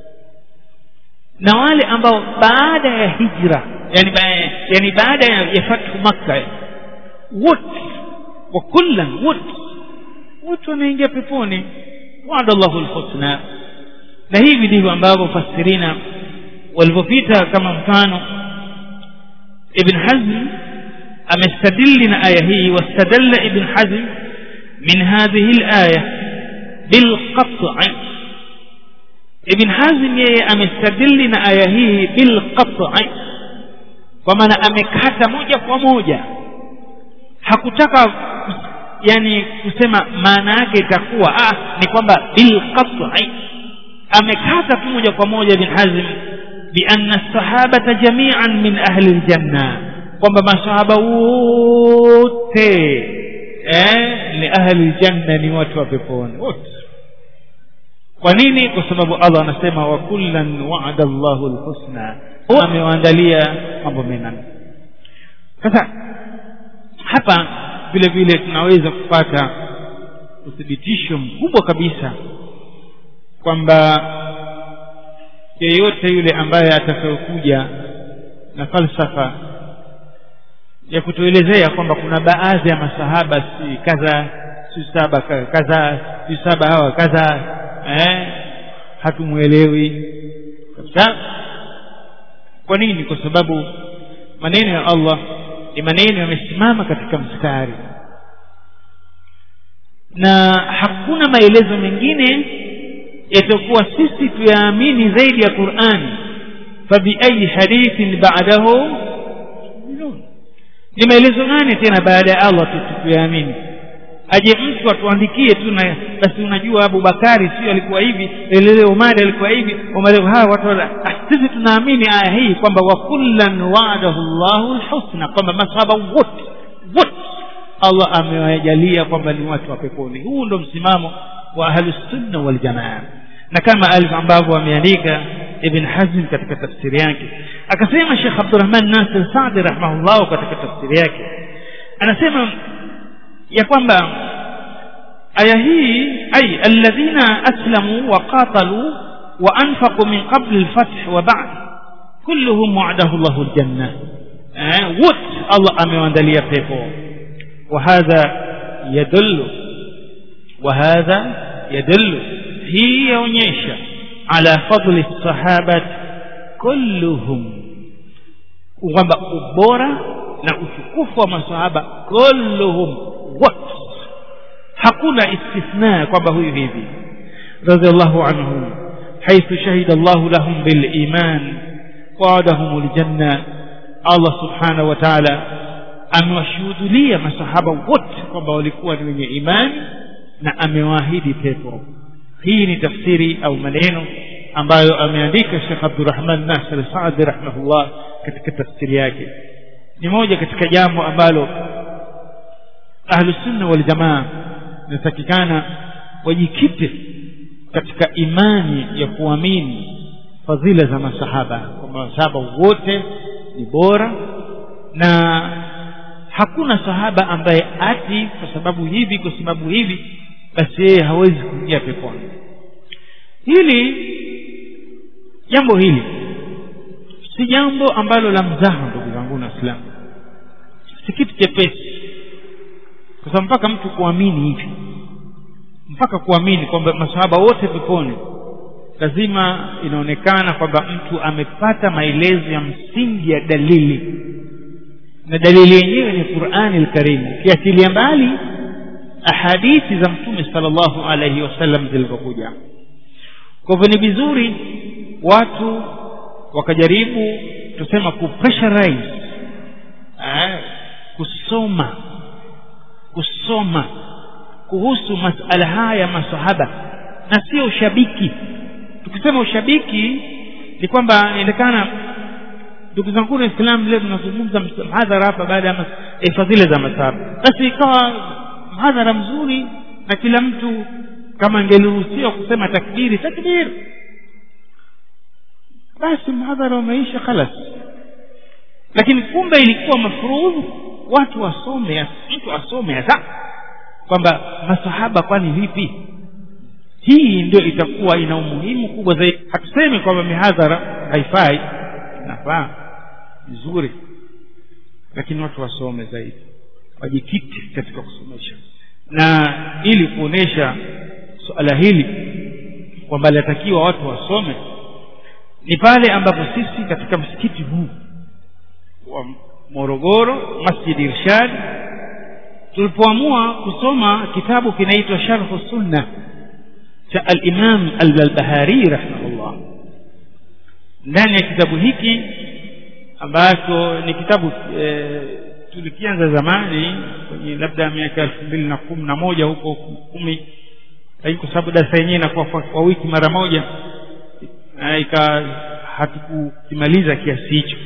na wale ambao baada ya hijra yani, ba, yani baada ya, ya fathu makka wote wa kullan wote wote wanaingia peponi waada llahu lhusna na hivi ndivyo ambavyo fasirina walivyopita kama mfano ibn hazm amestadili na aya hii wastadalla ibn hazm min hadhihi laya bilqat'i ibn hazim yeye amestadili na aya hii bilqati kwa maana amekata moja kwa moja hakutaka yani kusema maana yake itakuwa ah, ni kwamba bilqati amekata tu moja kwa moja ibn hazim bianna sahabata jamian min ahli ljanna kwamba masahaba wote eh, ni ahli ljanna ni watu wa peponi wote kwa nini kwa sababu allah anasema wa kullan waada llahu lhusna amewaandalia mambo menane sasa hapa vile vile tunaweza kupata uthibitisho mkubwa kabisa kwamba yeyote yule ambaye atakayokuja na falsafa ya kutuelezea kwamba kuna baadhi ya masahaba si kadha si saba kadha si saba hawa kadha eh, hatumwelewi kabisa kwa nini kwa sababu maneno ya allah ni maneno yamesimama katika mstari na hakuna maelezo mengine yatakuwa sisi tuyaamini zaidi ya qurani fabiayi hadithin badahu ni maelezo gani tena baada ya allah tuyaamini aje mtu atuandikie tu na basi unajua abubakari sio alikuwa hivi lelele umari alikuwa hivi umari hawa watu ah, sisi tunaamini aya hii kwamba wa kullan waadahu llahu lhusna kwamba masahaba wote wote allah amewajalia kwamba ni watu wa peponi huu ndo msimamo wa ahlusunna waljamaa na kama alivyo ambavyo ameandika ibn hazm katika tafsiri yake akasema shekh abdurahman nasir sadi rahimahullah katika tafsiri yake anasema ya kwamba aya hii ay alladhina aslamu wa qatalu wa anfaqu min qabli alfath wa ba'd kulluhum wa'adahu Allahu aljanna eh wote Allah amewaandalia pepo wa hadha yadullu wa hadha yadullu hii yaonyesha ala fadli sahabat kulluhum kwamba ubora na utukufu wa masahaba kulluhum wote hakuna istithna kwamba huyu hivi radhiallahu anhum haithu shahida llahu lahum biliman waadahum ljanna allah subhanahu wa taala amewashuhudulia masahaba wote kwamba walikuwa ni wenye imani na amewaahidi pepo hii ni tafsiri au maneno ambayo ameandika shekh abdurahman nasir saadi rahimahullah katika tafsiri yake ni moja katika jambo ambalo ahlusunna waljamaa inatakikana wajikite katika imani ya kuamini fadhila za masahaba kwamba masahaba wote ni bora na hakuna sahaba ambaye ati kwa sababu hivi kwa sababu hivi basi yeye hawezi kuingia peponi hili jambo hili si jambo ambalo la mzaha ndugu zangu na waislamu si kitu chepesi kwa sababu mpaka mtu kuamini hivi mpaka kuamini kwamba masahaba wote peponi lazima inaonekana kwamba mtu amepata maelezo ya msingi ya dalili na dalili yenyewe ni qurani lkarimu ukiachilia mbali ahadithi za mtume sala llahu alaihi wasallam zilivyokuja kwa hivyo ni vizuri watu wakajaribu tusema kupressurize eh, kusoma kusoma kuhusu masala haya ya masahaba na sio ushabiki tukisema ushabiki ni kwamba inaonekana ndugu zangu waislam leo tunazungumza mhadhara hapa baada ya e, fadhila za masahaba basi ikawa mhadhara mzuri na kila mtu kama angeliruhusiwa kusema takbiri takbir basi mhadhara umeisha khalas lakini kumbe ilikuwa mafurudhu watu wasome mtu asome hasa kwamba masahaba kwani vipi hii ndio itakuwa ina umuhimu kubwa zaidi hatusemi kwamba mihadhara haifai inafaa vizuri lakini watu wasome zaidi wajikiti katika kusomesha na ili kuonesha suala hili kwamba linatakiwa watu wasome ni pale ambapo sisi katika msikiti huu wa morogoro masjid irshad tulipoamua kusoma kitabu kinaitwa sharhu sunna cha alimam albarbahari rahimahullah ndani ya kitabu hiki ambacho ni kitabu e, tulikianza zamani kwenye labda miaka elfu mbili na kumi na moja huko kumi lakini kwa sababu darasa yenyewe inakuwa kwa, kwa wiki mara moja ika hatukukimaliza kiasi hicho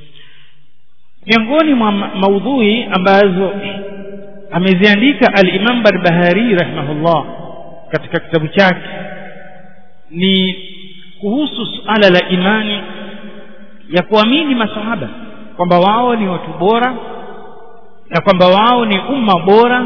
miongoni mwa maudhui ambazo ameziandika al-Imam Barbahari rahimahullah katika kitabu chake ni kuhusu suala la imani ya kuamini masahaba kwamba wao ni watu bora na kwamba wao ni umma bora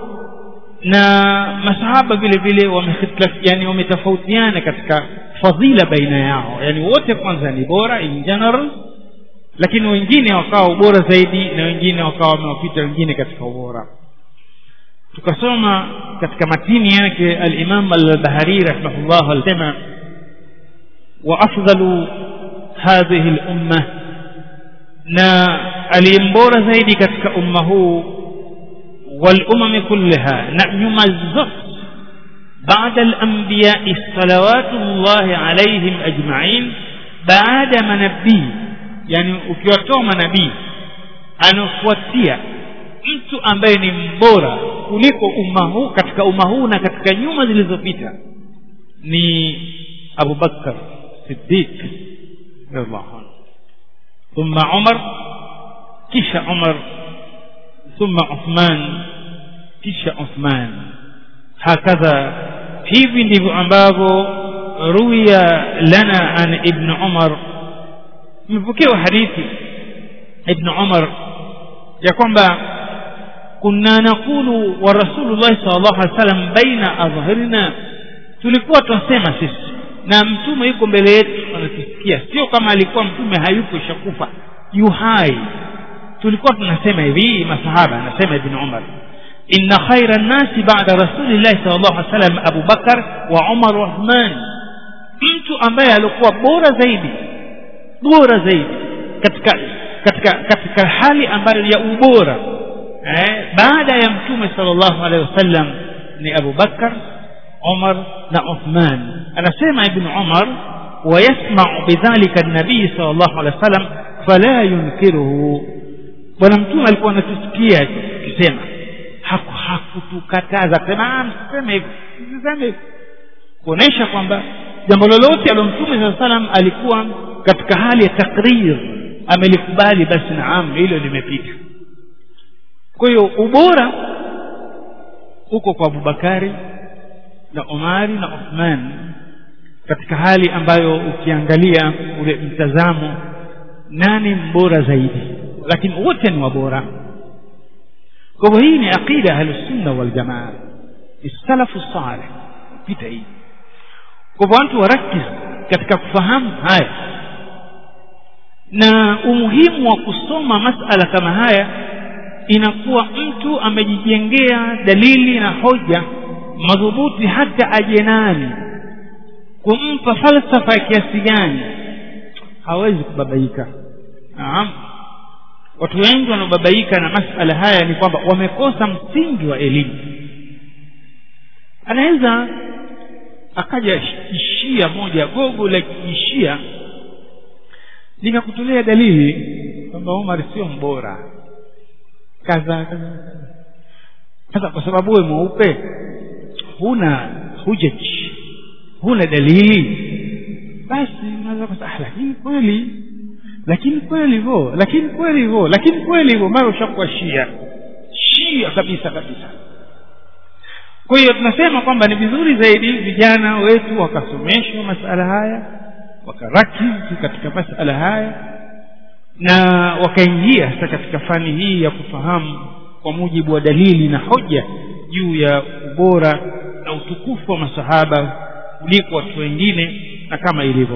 na masahaba vile vile wamehitilafu yani wametofautiana katika fadhila baina yao yani wote kwanza ni bora in general lakini wengine wakawa ubora zaidi na wengine wakawa wamewapita wengine katika ubora tukasoma katika matini yake al-Imam al-Bahari rahimahullah alisema wa afdalu hadhihi al-umma na aliyembora zaidi katika umma huu wal umami kullaha na nyuma zote بعد الأنبياء صلوات الله عليهم أجمعين بعد منبي يعني ukiwatoa manabii anafuatia mtu ambaye ni mbora kuliko umma huu katika umma huu na katika nyuma zilizopita ni Abu Bakar Siddiq radhiallahu anhu thumma Umar kisha Umar thumma Uthman kisha Uthman hakadha hivi ndivyo ambavyo ruya lana an ibn Umar imepokewa hadithi ibn Umar ya kwamba kunna nakulu wa rasulullah sallallahu alaihi wasallam baina adhhirina tulikuwa tunasema sisi na mtume yuko mbele yetu anatusikia sio kama alikuwa mtume hayuko shakufa yu hai tulikuwa tunasema hivi masahaba anasema ibn Umar inna khaira nasi ba'da rasulillahi sallallahu alaihi wasallam Abu Bakar wa Umar wa Uthman mtu ambaye alikuwa bora zaidi bora zaidi katika katika katika hali ambayo ya ubora eh, baada ya mtume sallallahu alaihi wasallam ni Abu Bakar Umar na Uthman anasema ibn Umar ويسمع بذلك النبي صلى الله عليه وسلم فلا ينكره bwana mtume alikuwa anatusikia akisema hakutukataza kusema msiseme hivi msiseme hivi kuonesha kwamba jambo lolote alo mtume saa salam alikuwa katika hali ya takrir amelikubali basi naam hilo limepita kwa hiyo ubora uko kwa abubakari na umari na uthman katika hali ambayo ukiangalia ule mtazamo nani mbora zaidi lakini wote ni wabora kwa hivyo hii ni aqida ahlusunna waljamaa salafu saleh pita hii kwa hivyo watu warakiz katika kufahamu haya na umuhimu wa kusoma masala kama haya inakuwa mtu amejijengea dalili na hoja madhubuti hata aje nani kumpa falsafa ya kiasi gani hawezi kubabaika naam watu wengi wanaobabaika na masala haya ni kwamba wamekosa msingi wa elimu anaweza akaja ishia moja gogo la kiishia likakutolea dalili kwamba Umar sio mbora kaza sasa kwa sababu wewe mweupe huna hujaji huna dalili basi unaweza kusema ah lakini kweli lakini kweli hivyo lakini kweli hivyo lakini kweli hivyo mara ushakuwa shia shia kabisa kabisa kwa hiyo tunasema kwamba ni vizuri zaidi vijana wetu wakasomeshwa masala haya wakarakizi katika masala haya na wakaingia sasa katika fani hii ya kufahamu kwa mujibu wa dalili na hoja juu ya ubora na utukufu wa masahaba kuliko watu wengine na kama ilivyo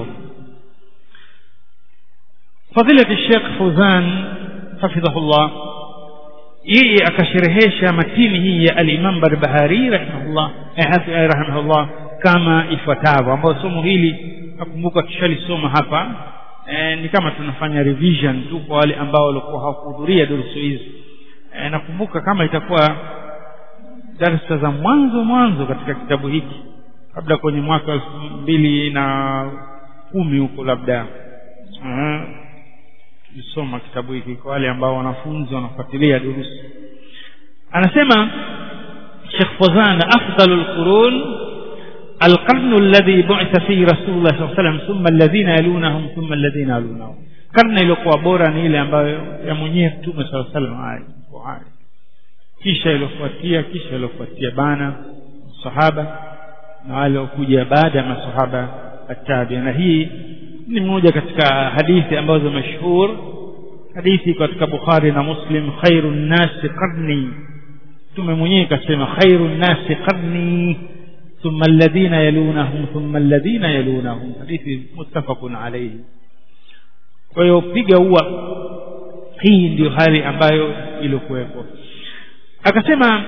فضيلة الشيخ فوزان حفظه الله yeye akasherehesha matini hii ya al-Imam Barbahari rahimahullah eh, rahimahullah kama ifuatavyo ambayo somo hili nakumbuka tushalisoma hapa eh, ni kama tunafanya revision tu kwa wale ambao walikuwa hawakuhudhuria durusu hizi eh, nakumbuka kama itakuwa darasa za mwanzo mwanzo katika kitabu hiki labda kwenye mwaka elfu mbili na kumi huko labda tulisoma kitabu hiki kwa wale ambao wanafunzi wanafuatilia durusi anasema Sheikh Fawzan afdalul qurun القرن الذي بعث فيه رسول الله صلى الله عليه وسلم ثم الذين يلونهم ثم الذين يلونهم karne iliyokuwa bora ni ile ambayo ya mwenyewe mtume saa salam hai kisha iliyofuatia kisha iliyofuatia bana sahaba na wale waliokuja baada ya masahaba atabia na hii ni moja katika hadithi ambazo mashhur hadithi katika bukhari na muslim khairu nnasi qarni mtume mwenyewe kasema khairu nnasi qarni ثم الذين يلونهم ثم الذين يلونهم حديث متفق عليه kwa hiyo piga ua hii ndio hali ambayo ilikuwepo akasema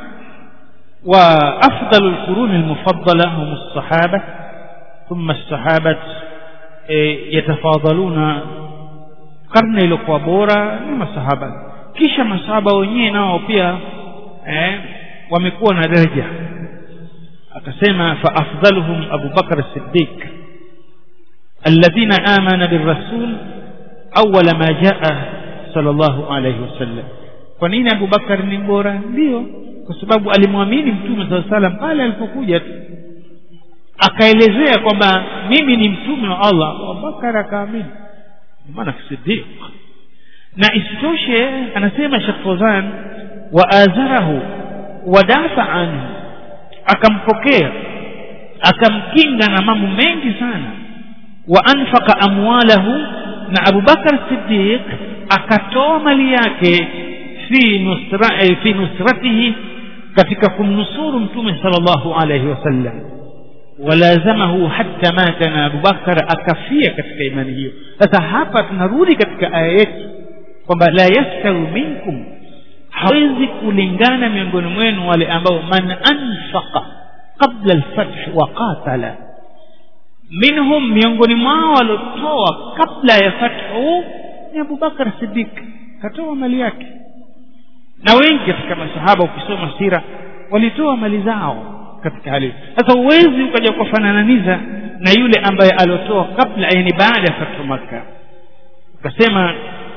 wa afdalu lquruni lmufaddala hum lsahaba thumma lsahabat yatafadhaluna karne iliokuwa bora ni masahaba kisha masahaba wenyewe nao pia eh, wamekuwa na daraja akasema fa afdaluhum abu bakr siddiq alladhina amana birrasul awala ma jaa sallallahu alayhi wasallam kwa nini abu bakar ni bora ndio kwa sababu alimwamini mtume saa salam pale alipokuja tu akaelezea kwamba mimi ni mtume wa allah abubakar akaamini maana siddiq na isitoshe anasema shekh fozan wa azarahu wadafa anhu akampokea akamkinga na mambo mengi sana wa anfaqa amwalahu na abubakar siddiq akatoa mali yake fi nusra, eh, fi nusratihi katika kumnusuru mtume sallallahu alayhi wasallam walazamahu hatta mata na abubakar akafia katika imani hiyo sasa hapa tunarudi katika aya yetu kwamba la yastawi minkum hawezi kulingana miongoni mwenu wale ambao man anfaqa qabla alfath wa qatala minhum miongoni mwao waliotoa kabla ya fathu ni abubakar sidik katoa mali yake na wengi katika masahaba ukisoma sira walitoa mali zao katika hali sasa huwezi ukaja kufanananiza na yule ambaye aliotoa kabla yani baada ya fathu makka ukasema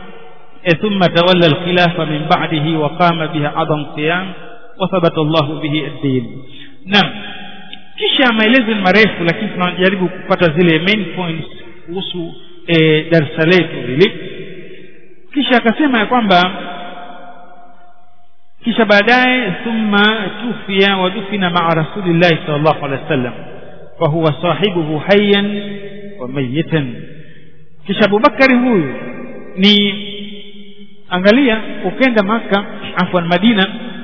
ثم تولى الخلافة من بعده وقام بها عظم قيام وثبت الله به الدين نعم kisha maelezo ni marefu lakini tunajaribu kupata zile main points kuhusu e, darsa letu hili kisha akasema ya kwamba kisha baadaye thumma tufia wadufina maa rasulillahi sal llahu alehi wa sallam fahuwa sahibuhu hayan wa mayitan kisha abubakari huyu ni angalia ukenda maka afwan madina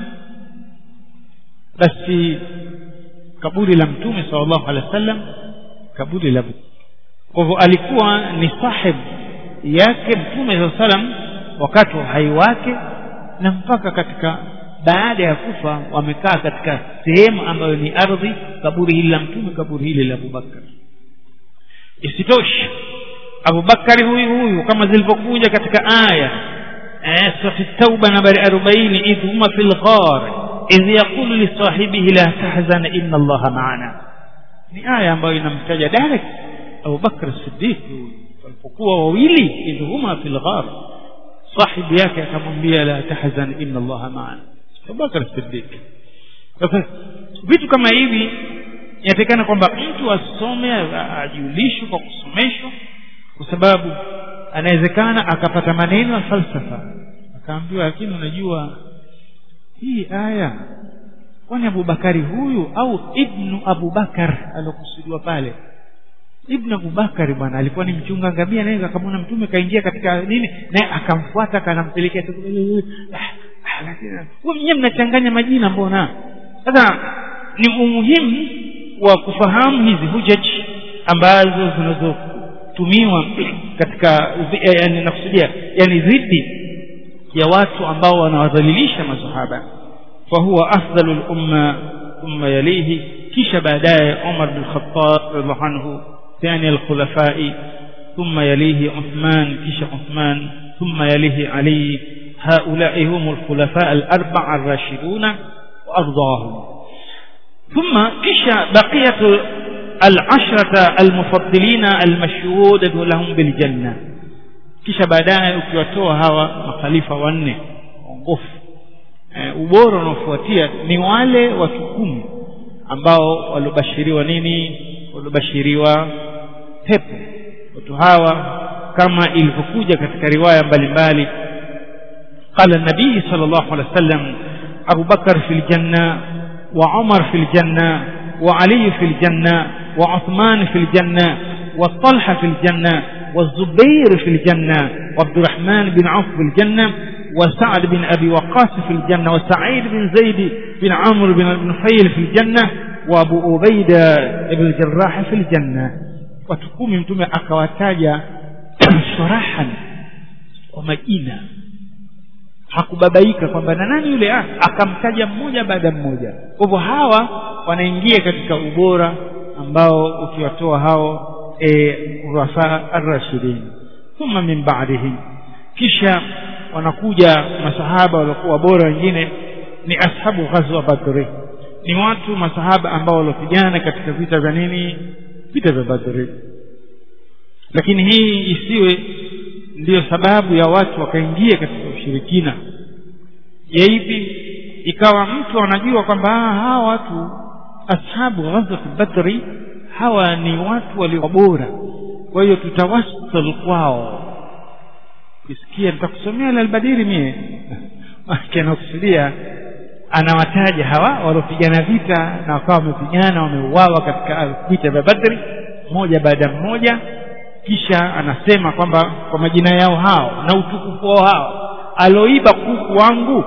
basi kaburi la mtume sallallahu alaihi wasallam kaburi la kwa hivyo alikuwa ni sahib yake mtume saa salam wakati wa uhai wake na mpaka katika baada ya kufa wamekaa katika sehemu ambayo ni ardhi kaburi hili la mtume kaburi hili la abubakar isitoshe abubakari huyu huyu kama zilivyokuja katika aya surati tauba nambari arobaini idh huma fi lghar idh yaqulu lisahibihi la tahzan inna allaha maana ni aya ambayo inamtaja direct abubakar sidiq walipokuwa wawili idh huma fi lghar sahibu yake akamwambia la tahzan inna allaha maana abubakar sidiq sasa vitu kama hivi inatakikana kwamba mtu asome ajulishwe kwa kusomeshwa kwa sababu anawezekana akapata maneno ya falsafa akaambiwa lakini unajua hii aya kwani abubakari huyu au ibnu abubakar aliokusudiwa pale ibnu abubakari bwana alikuwa ni mchunga ngamia naye akamwona mtume kaingia katika nini naye akamfuata kanampelekea nyewe mnachanganya majina mbona sasa ni umuhimu wa kufahamu hizi hujaji ambazo zinazotumiwa katika yani nakusudia yani dhidi ya watu ambao wanawadhalilisha masahaba fahuwa afdalu lumma thumma yalihi kisha baadaye umar bin khattab radiallahu anhu thani alkhulafai ثم يليه عثمان كيش عثمان ثم يليه علي هؤلاء هم الخلفاء الأربعة الراشدون وأرضاهم ثم كيش بقية al-ashrata al-mufaddilina al-mashhudatu lahum bil janna kisha baadaye ukiwatoa hawa makhalifa wanne waongofu e, ubora unaofuatia ni wale watu kumi ambao waliobashiriwa nini waliobashiriwa pepo watu hawa kama ilivyokuja katika riwaya mbalimbali قال النبي صلى الله عليه وسلم أبو بكر في الجنة وعمر في الجنة وعلي في الجنة وعثمان في الجنة والطلحة في الجنة والزبير في الجنة وعبد الرحمن بن عوف في الجنة وسعد بن أبي وقاص في الجنة وسعيد بن زيد بن عمرو بن نفيل في الجنة وأبو أبيدة بن الجراح في الجنة وتقوم متوم أكواتاجا شرحا ومجينا hakubabaika kwamba na nani yule akamtaja mmoja baada mmoja kwa hivyo hawa wanaingia katika ubora ambao ukiwatoa hao e, urasa arrashidin thumma min ba'dihi kisha wanakuja masahaba waliokuwa bora wengine ni ashabu ghazwa badri ni watu masahaba ambao waliopigana katika vita vya nini vita vya badri lakini hii isiwe ndiyo sababu ya watu wakaingia katika ushirikina yaipi ikawa mtu anajua kwamba hawa watu ashabu ghazwat badri hawa ni watu walio bora kwa hiyo tutawassal kwao kisikia nitakusomea albadiri mie anakusudia anawataja hawa waliopigana vita na wakawa wamepigana wameuawa katika vita vya badri mmoja baada mmoja kisha anasema kwamba kwa majina yao hao na utukufu wao hao aloiba kuku wangu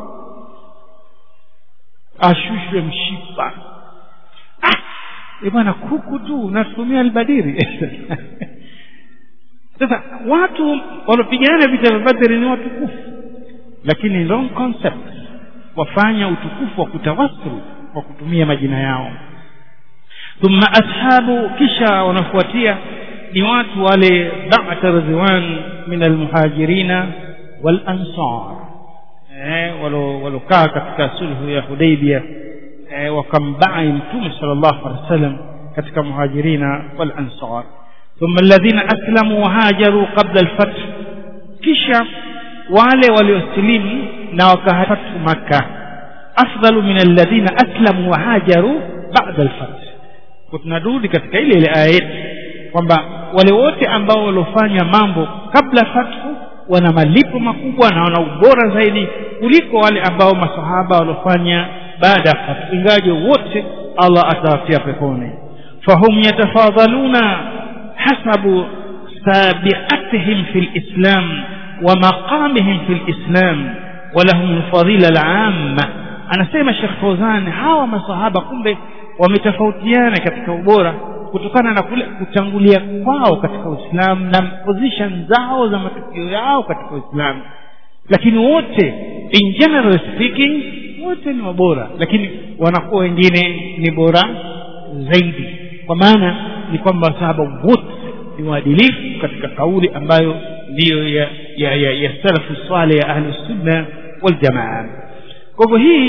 ashushwe mshipa ah, bwana kuku tu natumia albadiri sasa watu waliopigana vita vya badri ni watukufu lakini wrong concept wafanya utukufu wa kutawassul kwa kutumia majina yao thumma ashabu kisha wanafuatia ni watu wale ba'ta ridwan min almuhajirina wal ansar eh walokaa katika sulhu ya Hudaybiyah eh, wakambai mtume sallallahu alaihi wasallam katika muhajirina wal ansar thumma alladhina aslamu wa hajaru qabla al-fath kisha wale waliosilimu na wakahatu maka afdalu min alladhina aslamu wa hajaru ba'da al-fath tunarudi katika ile ile aya yetu kwamba wale wote ambao waliofanya mambo kabla fathu wana malipo makubwa na wana ubora zaidi kuliko wale ambao masahaba waliofanya baada ya fathu ingaje wote Allah atawatia peponi fahum yatafadhaluna hasabu sabiqatihim fil islam wa maqamihim fil islam ولهم الفضيلة العامة anasema Sheikh Fawzan hawa masahaba kumbe wametofautiana katika ubora kutokana na kule kutangulia kwao katika Uislamu na position zao za matukio yao katika Uislamu lakini wote in general speaking wote ni wabora lakini wanakuwa wengine ni bora zaidi kwa maana ni kwamba sahaba wote ni waadilifu katika kauli ambayo ndiyo ya ya, ya, ya salafu saleh ya ahli sunna wal jamaa kwa hivyo hii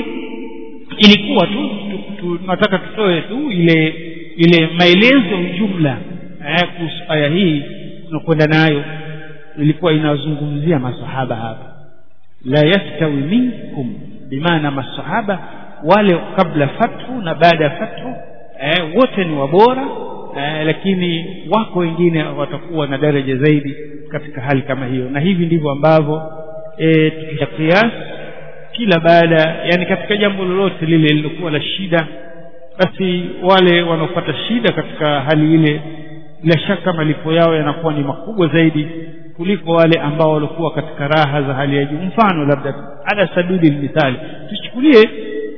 ilikuwa tu tunataka tutoe tu ile ile maelezo jumla eh, kuhusu aya hii tunakwenda nayo ilikuwa inazungumzia masahaba hapa la yastawi minkum bimaana masahaba wale kabla fathu na baada ya fathu eh, wote ni wabora eh, lakini wako wengine watakuwa na daraja zaidi katika hali kama hiyo na hivi ndivyo ambavyo eh, tukisha kiasi kila baada yani katika jambo lolote lile lilokuwa la shida basi wale wanaopata shida katika hali ile bila shaka malipo yao yanakuwa ni makubwa zaidi kuliko wale ambao walikuwa katika raha za hali ya juu mfano labda ala sabili mithali tuchukulie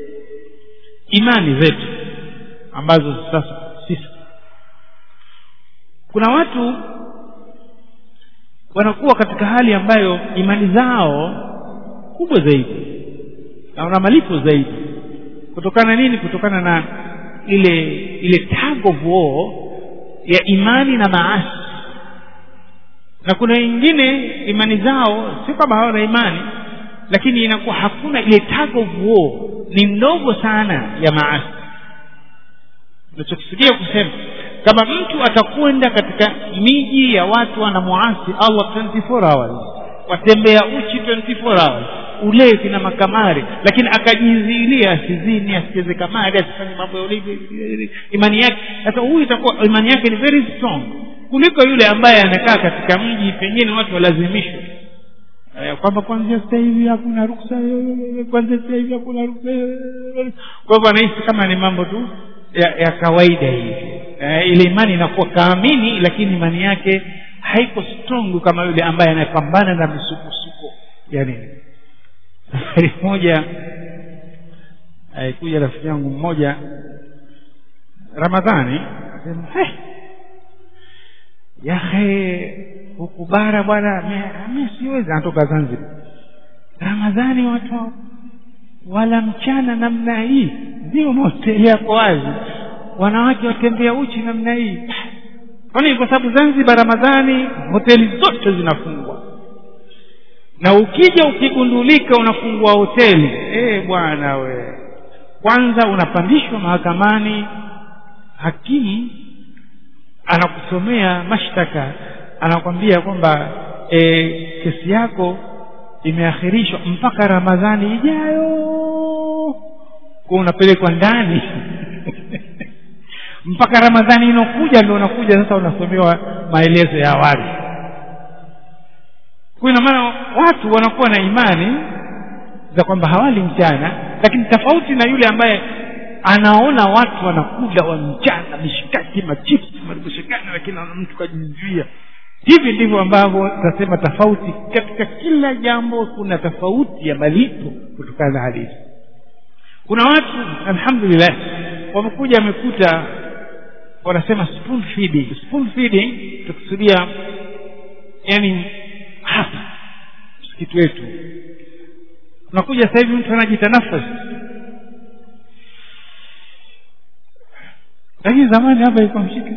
imani zetu ambazo sasa sisi kuna watu wanakuwa katika hali ambayo imani zao kubwa zaidi na wana malipo zaidi kutokana nini kutokana na ile ile tag of war ya imani na maasi na kuna wengine imani zao sio kama hawana imani lakini inakuwa hakuna ile tag of war ni ndogo sana ya maasi nachokusudia kusema kama mtu atakwenda katika miji ya watu wanamuasi allah 24 hours watembea uchi 24 hours ulevi na makamari lakini akajiziilia asizini asicheze kamari asifanye mambo ya ulevi imani yake sasa huyu itakuwa imani yake ni very strong kuliko yule ambaye anakaa katika mji pengine watu walazimishwe kwamba kwanzia sasa hivi hakuna ruksa kwanzia sasa hivi hakuna ruksa kwa hivyo anahisi kama ni mambo tu ya, ya kawaida hivi e, ile imani inakuwa kaamini lakini imani yake haiko strong kama yule ambaye anapambana na misukosuko ya nini safari moja alikuja rafiki yangu mmoja ramadhani akasema hey, yahe huku bara bwana mi siwezi anatoka zanzibar ramadhani watu wala mchana namna hii ndio mahoteli yako wazi wanawake watembea uchi namna hii kwani kwa sababu zanzibar ramadhani hoteli zote zinafungwa na ukija ukigundulika unafungua hoteli e, bwana we kwanza unapandishwa mahakamani hakimu anakusomea mashtaka anakwambia kwamba e, kesi yako imeakhirishwa mpaka ramadhani ijayo kwa unapelekwa ndani mpaka ramadhani inakuja ndio unakuja sasa unasomewa maelezo ya awali kwa ina maana watu wanakuwa na imani za kwamba hawali mchana lakini tofauti na yule ambaye anaona watu wanakula wa mchana mishikaki machipsi marubushikani lakini mtu kajizuia hivi ndivyo ambavyo tasema tofauti katika kila jambo kuna tofauti ya malipo kutokana na hali hizi kuna watu alhamdulillah wamekuja wamekuta wanasema spoon feeding spoon feeding tukusudia yani hapa msikiti wetu unakuja sasa hivi mtu anajita nafasi lakini zamani hapa ilikuwa mshike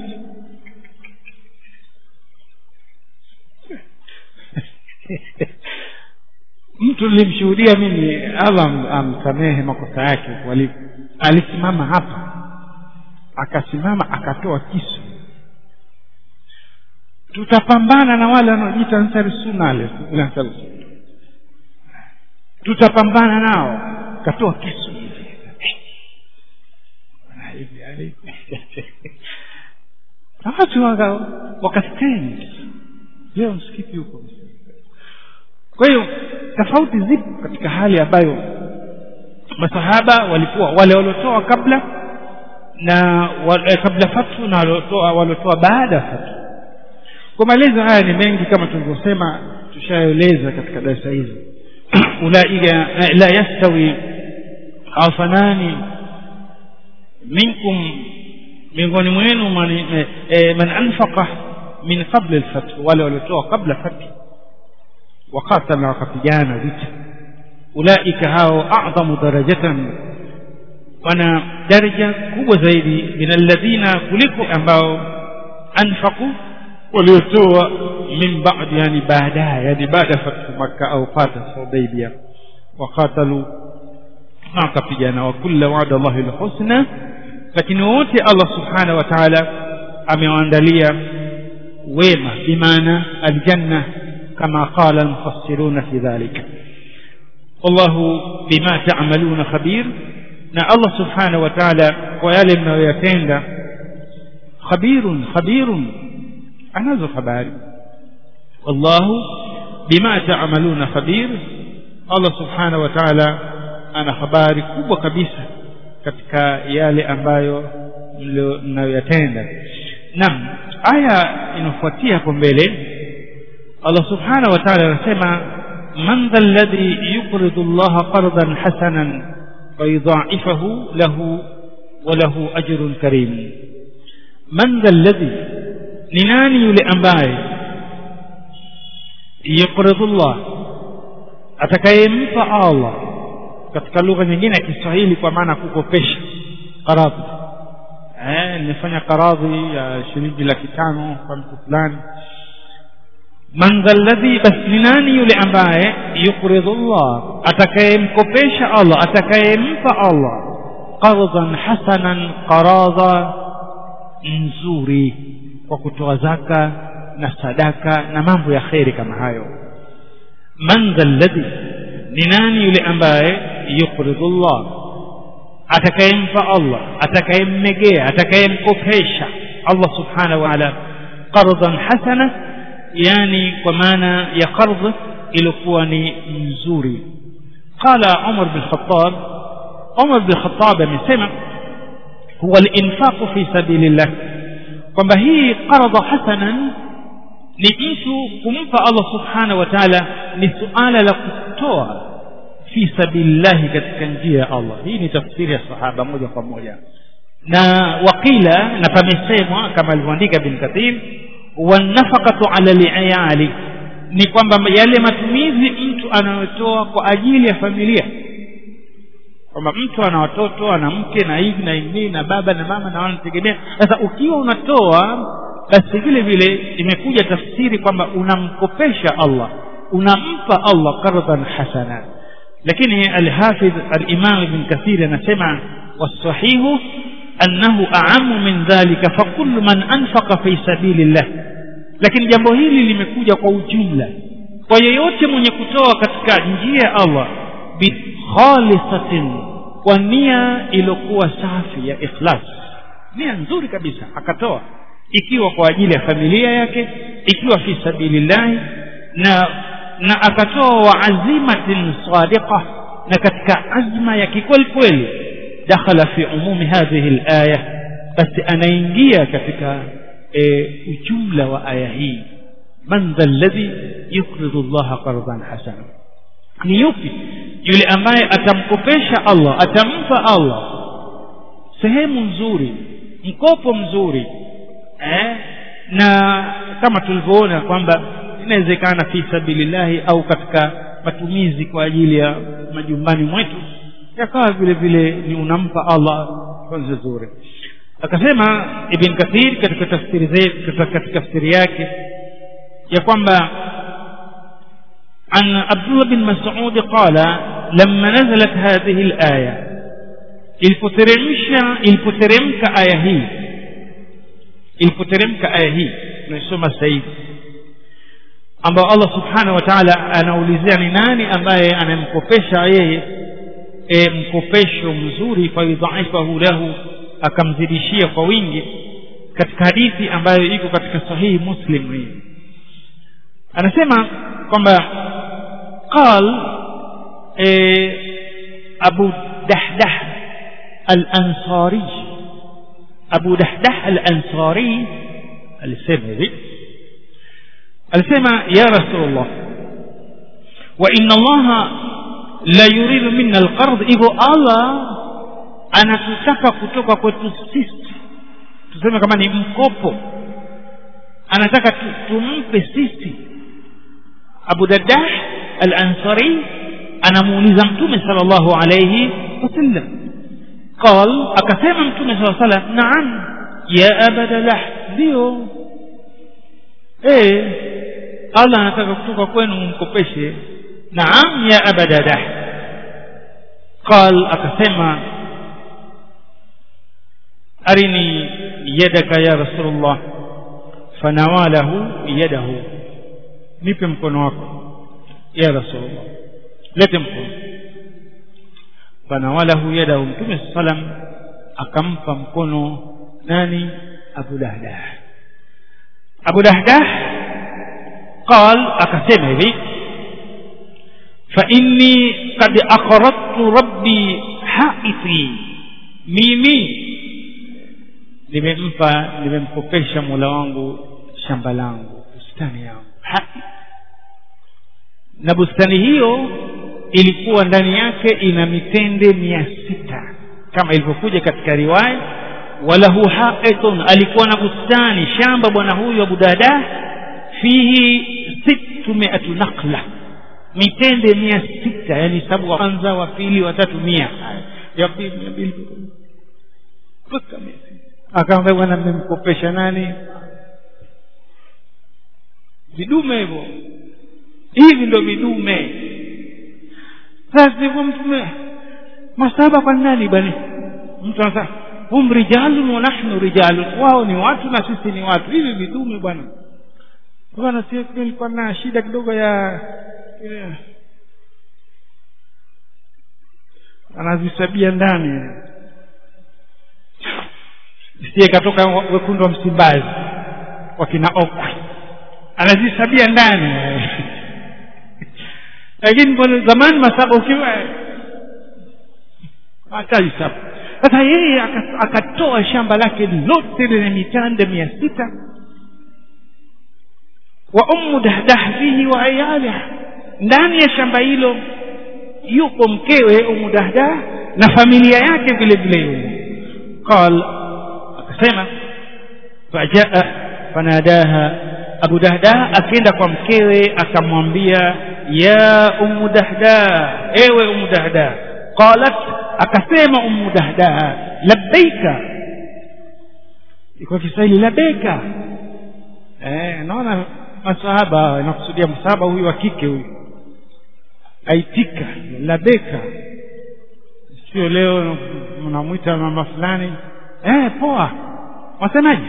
mtu nilimshuhudia mimi allah amsamehe makosa yake walipo alisimama hapa akasimama akatoa kisu tutapambana na wale wanaojiita ansari sunna tutapambana nao katoa kisu na watu wakastand leo msikiti huko kwa hiyo tofauti zipo katika hali ambayo masahaba walikuwa wale waliotoa kabla na wale, kabla fatu na waliotoa waliotoa baada ya fatu kwa maelezo haya ni mengi kama tulivyosema tushaeleza katika darasa hizi ulaika la yastawi afanani minkum miongoni mwenu man, eh, man anfaqa min qabla alfath wale waliotoa kabla fath wakatala wakapigana vita ulaika hao a'dhamu darajatan wana daraja kubwa zaidi min alladhina kuliko ambao anfaqu waliotoa min ba'd yani baadaye yani baada fathu makka au fata hudaybia wakatalu na wakapigana wa kulla wa'da Allahi alhusna lakini wote Allah subhanahu wa ta'ala amewaandalia wema bimaana aljanna kama qala almufassiruna fi dhalika wallahu bima ta'maluna khabir na Allah subhanahu wa ta'ala kwa yale mnayoyatenda khabirun khabirun anazo habari wallahu bima ta'maluna khabir Allah subhanahu wa ta'ala ana habari kubwa kabisa katika yale ambayo mnayoyatenda naam aya inafuatia hapo mbele Allah subhanahu wa ta'ala anasema man dha alladhi yuqridu Allah qardan hasanan fayudha'ifahu lahu wa lahu ajrun karim man dha alladhi ni nani yule ambaye yuqridu Allah atakayempa Allah katika lugha nyingine ya Kiswahili kwa maana kukopesha qaradhi eh nimefanya qaradhi ya shilingi laki tano kwa mtu fulani man dhalladhi bas ni nani yule ambaye yuqridu Allah atakayemkopesha Allah atakayempa Allah qardan hasanan qaradha nzuri kwa kutoa zaka na sadaka na mambo ya kheri kama hayo man dha alladhi ni nani yule ambaye yuqridu llah atakayempa allah atakayemmegea atakayemkopesha allah subhanahu wa taala qardan hasana yani kwa maana ya qardh ilikuwa ni nzuri qala umar bin khattab umar bin khattab amesema huwa al-infaqu fi sabilillah kwamba hii qarda hasanan ni mtu kumpa Allah subhanahu wa ta'ala ni suala la kutoa fi sabilillahi katika njia ya Allah hii ni tafsiri ya sahaba moja kwa moja na wakila na pamesemwa kama alivyoandika bin kathir wanafaqatu ala liayali ni kwamba yale matumizi mtu anayotoa kwa ajili ya familia kwamba mtu ana watoto ana mke na hivi na hivi na baba na mama na wanategemea sasa ukiwa unatoa basi vile vile imekuja tafsiri kwamba unamkopesha Allah unampa Allah qardan hasana lakini alhafidh alimam ibn kathir anasema wasahihu annahu a'ammu min dhalika fa kullu man anfaqa fi sabilillah lakini jambo hili limekuja kwa ujumla kwa yeyote mwenye kutoa katika njia ya Allah bikhalisatin kwa nia iliyokuwa safi ya ikhlas nia nzuri kabisa akatoa ikiwa kwa ajili ya familia yake ikiwa fi sabilillahi na na akatoa wa azimatin sadiqa na katika azma ya kikweli kweli dakhala fi umumi hadhihi alaya basi anaingia katika e, ujumla wa aya hii man dha alladhi yuqridu llaha qardan hasana ni yupi yule ambaye atamkopesha Allah atampa Allah sehemu nzuri mkopo mzuri eh? na kama tulivyoona kwamba inawezekana fi sabilillahi au katika matumizi kwa ajili ya majumbani mwetu yakawa vile vile ni unampa Allah kwa nzuri akasema ibn kathir katika tafsiri katika tafsiri yake ya kwamba عن عبد الله بن مسعود قال لما نزلت هذه الآية ilipoteremsha ilipoteremka aya hii ilipoteremka aya hii tunaisoma sasa hivi ambao Allah subhanahu wa ta'ala anaulizia ni nani ambaye anamkopesha yeye e, mkopesho mzuri fayudhaifahu lahu akamzidishia kwa wingi katika hadithi ambayo iko katika sahihi muslim hii anasema kwamba قال إيه أبو دحدح الأنصاري أبو دحدح الأنصاري السمري السمع يا رسول الله وإن الله لا يريد منا القرض إذا الله anatutaka kutoka kwetu sisi tuseme kama ni mkopo anataka tumpe sisi abu dadah al-ansari anamuuliza mtume sallallahu alayhi wasallam قال akasema mtume sallallahu alayhi wasallam naam ya abadalah ndio eh Allah anataka kutoka kwenu mkopeshe naam ya abadalah قال akasema arini yadaka ya rasulullah fanawalahu yadahu nipe mkono wako ya rasulullah lete mkono fanawalahu yadahu mtume salam akampa mkono nani abu dahdah abu dahdah qal akasema hivi fa inni qad aqradtu rabbi haiti mimi nimempa nimemkopesha mola wangu shamba langu bustani yangu haki na bustani hiyo ilikuwa ndani yake ina mitende mia sita kama ilivyokuja katika riwaya walahu haitun alikuwa na bustani shamba bwana huyu abu dada fihi sittu miatu nakla mitende mia sita yani sabu wa kwanza wa pili wa tatu mia ya pili mia mbili mpaka mia akamwambia bwana mmemkopesha nani vidume hivyo hivi ndo vidume sasa hivyo mtume masaba kwa nani bani mtu anasema hum rijalun wa nahnu rijalun wao ni watu na sisi ni watu hivi vidume bwana bwana sisi nilikuwa na shida kidogo ya yeah. anazisabia ndani sie katoka wekundu wa msimbazi wakina okwi anazisabia ndani lakini mbona zamani masaba ukiwa ataisaba sasa yeye akatoa shamba lake lote lenye mitanda mia sita wa ummu dahdah fihi wa ayaliha ndani ya shamba hilo yupo mkewe ummu dahdah na familia yake vile vile yumo qal akasema fajaa fanadaha abu dahdah akaenda kwa mkewe akamwambia ya ummu dahdah ewe ummu dahdah qalat akasema ummu dahdah labbaika kwa kiswahili labbaika eh naona masahaba inakusudia msahaba huyu wa kike huyu aitika labeka sio leo mnamwita mama fulani eh poa wasemaje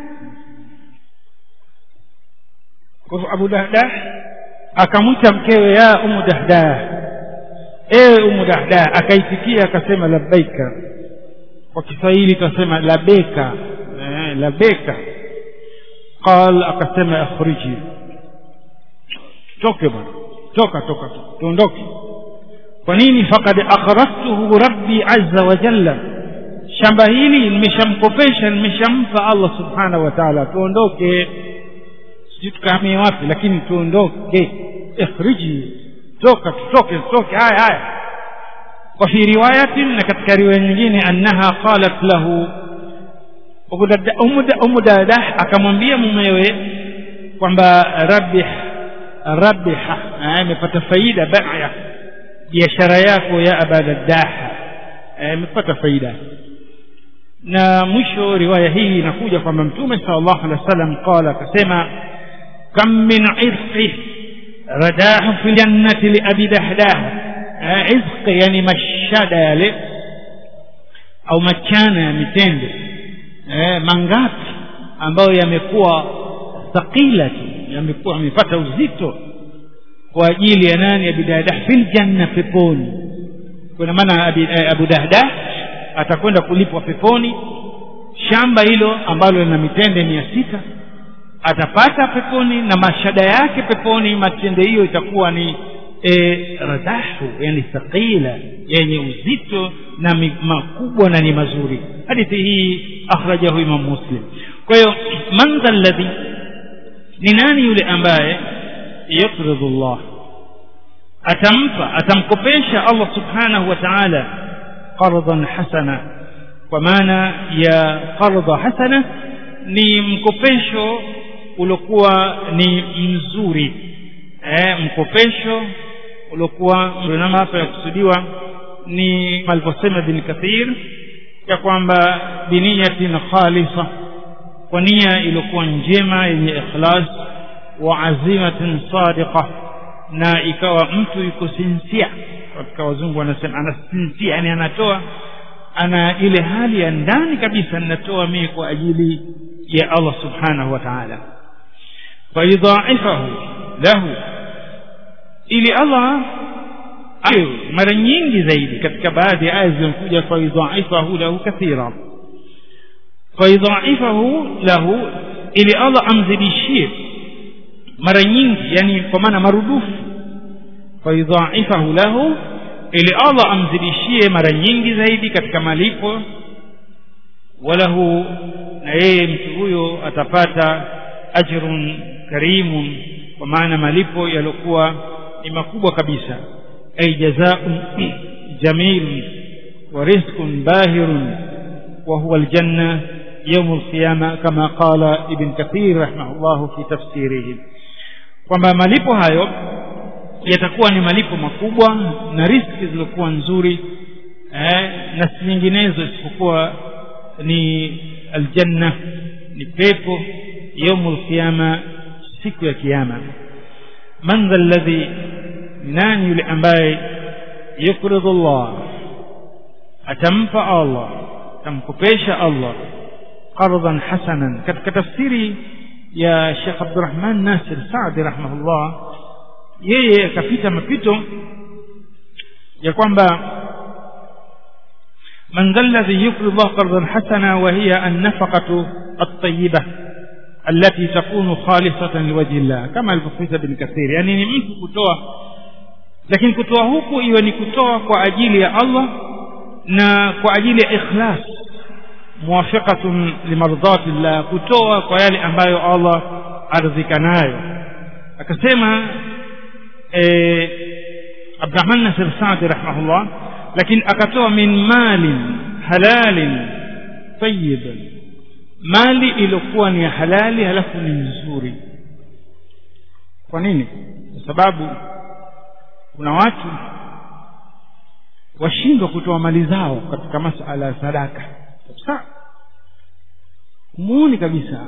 kwa hivyo abu dahdah akamwita mkewe ya umu dahdah ewe umu dahdah akaitikia akasema labbaika kwa kiswahili tunasema labeka eh, labeka qal akasema akhriji toke bwana toka toka tuondoke kwa nini faqad akhrajtuhu rabbi azza wa jalla shamba hili nimeshamkopesha nimeshampa allah subhanahu wa taala tuondoke sijui tukahamie wapi lakini tuondoke ikhriji toka tutoke tutoke haya haya وفي رواية نكتك رواية nyingine أنها قالت له umu dadah akamwambia mumewe kwamba rabih rabiha amepata faida baya biashara yako ya abadadah amepata faida na mwisho riwaya hii inakuja kwamba mtume sallallahu alaihi wasallam qala akasema kam min irqi radahu fi jannati li abi dahdah izqi yani mashada yale au machana ya mitende eh, mangapi ambayo yamekuwa thaqila yamekuwa yamepata uzito kwa ajili ya nani abi dahdah fil janna peponi kwa maana eh, abu dahdah atakwenda kulipwa peponi shamba hilo ambalo lina mitende mia sita atapata peponi na mashada yake peponi matende hiyo itakuwa ni e, radahu yani thaqila yenye uzito na makubwa na ni mazuri hadithi hii akhrajahu imam muslim kwa hiyo man dha alladhi ni nani yule ambaye yaqridu llah atampa atamkopesha allah subhanahu wa ta'ala qardan hasana kwa maana ya qardha hasana ni mkopesho uliokuwa ni mzuri eh, mkopesho uliokuwa nama hapa yakusudiwa ni alivyosema bin kathir ya kwamba biniyatin khalisa kwa nia iliyokuwa njema yenye ikhlas wa azimatin sadiqa na ikawa mtu yuko sinsia katika wazungu wanasema ana sinsia yani anatoa ana ile hali ya ndani kabisa ninatoa mimi kwa ajili ya Allah subhanahu wa ta'ala fayudhaifahu lahu ili Allah ayo mara nyingi zaidi katika baadhi ya aya zinakuja fayudhaifahu lahu kathira fayudhaifahu lahu ili Allah amzidishie mara nyingi yani kwa maana marudufu fayudhaifahu lahu ili Allah amzidishie mara nyingi zaidi katika malipo walahu na yeye mtu huyo atapata ajrun karimun kwa maana malipo yaliokuwa ni makubwa kabisa ay jazaa'un jamilun wa rizqun bahirun wa huwa aljanna يوم القيامة كما قال ابن كثير رحمه الله في تفسيره kwamba malipo hayo yatakuwa ni malipo makubwa na riski zilizokuwa nzuri eh, na si nyinginezo isipokuwa ni aljanna ni pepo yaumul qiyama siku ya kiyama man dha alladhi nani yule ambaye yukridu Allah atampa Allah atamkopesha Allah qardhan hasanan katika tafsiri ya Sheikh Abdurrahman Nasir Saadi rahimahullah yeye akapita mapito ya kwamba man dha alladhi yuqri Allah qardan hasana wa hiya an-nafaqatu at-tayyibah allati takunu khalisatan liwajhi Allah kama alivyofisa Ibn Kathir yani ni mtu kutoa lakini kutoa huku iwe ni kutoa kwa ajili ya Allah na kwa ajili ya ikhlas muwafiqatun limardati llah kutoa kwa yale ambayo Allah aridhika nayo akasema eh, Abdurrahman Nasir Saadi rahimahullah lakini akatoa min malin halalin tayyibin mali iliyokuwa ni halali halafu ni nzuri kwa nini kwa sababu kuna watu washindwa kutoa mali zao katika masala ya sadaka kabisa muoni kabisa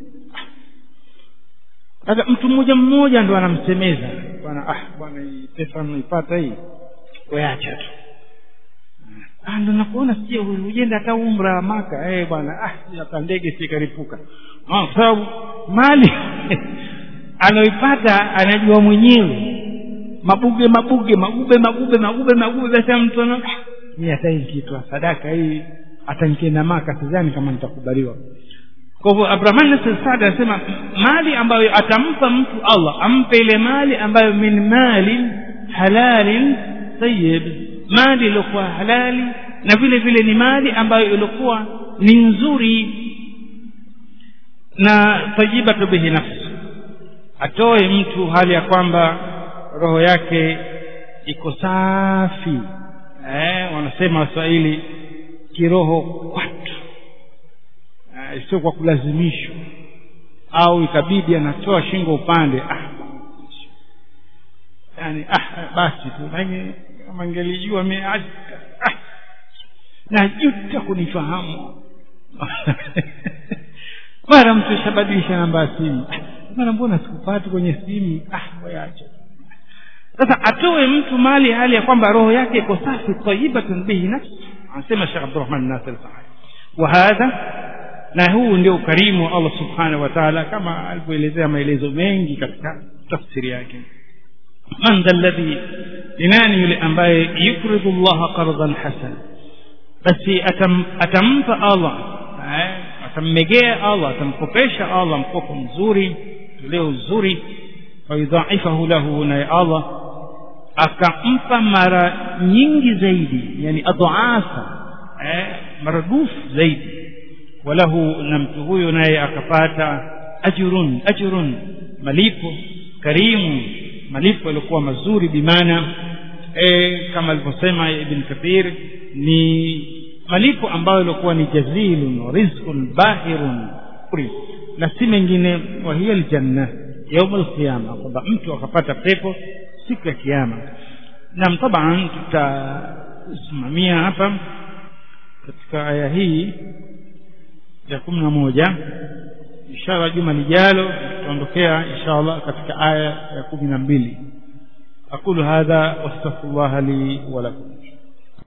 sasa mtu mmoja mmoja ndo anamsemeza bwana ah bwana hii pesa naipata hii weacha tu ah ndo nakuona sije ujenda hata umra maka eh bwana ah hata ndege sikaripuka ah kwa sababu mali anaoipata anajua mwenyewe mabuge mabuge magube magube magube magube basi mtu ana mimi hata hii kitu sadaka hii hata nikienda maka sidhani kama nitakubaliwa kwa hivyo Abraham Nasir Saad anasema mali ambayo atampa mtu Allah ampe ile mali ambayo min mali halalin tayyib mali iliyokuwa halali na vile vile ni mali ambayo ilikuwa ni nzuri na tayyibatu bihi nafsi atoe mtu hali ya kwamba roho yake iko safi eh, wanasema waswahili kiroho kwatu eh, sio kwa kulazimishwa au ikabidi anatoa shingo upande ah yani ah basi tu lakini kama ngelijua mimi ah, ah, najuta kunifahamu mara mtu shabadilisha namba ya simu mara mbona sikupati kwenye simu ah wacha sasa atoe mtu mali hali ya kwamba roho yake iko safi tayibatun bihi nafsi anasema Sheikh Abdurrahman Nasir Saadi wa hadha na huu ndio ukarimu wa Allah subhanahu wa ta'ala kama alivyoelezea maelezo mengi katika tafsiri yake man dha alladhi ni nani yule ambaye yukridu Allah qardan hasan basi atam, atampa Allah eh, atammegea Allah atamkopesha Allah mkopo mzuri leo uzuri wayudhaifahu lahu naye Allah akampa mara nyingi zaidi yani adhaafa eh, maradufu zaidi walahu na mtu huyo naye akapata ajrun ajrun malipo karimu malipo yaliokuwa mazuri bimaana e, kama alivyosema ibn kathir ni malipo ambayo yaliokuwa ni jazilun rizqun bahirun na si mengine wa hiya aljanna yaum alqiyama kwamba mtu akapata pepo siku ya kiyama nam taban tutasimamia hapa katika aya hii ya kumi na moja inshallah juma lijalo tutaondokea inshallah katika aya ya kumi na mbili aqulu hadha wastaghfirullah li wa lakum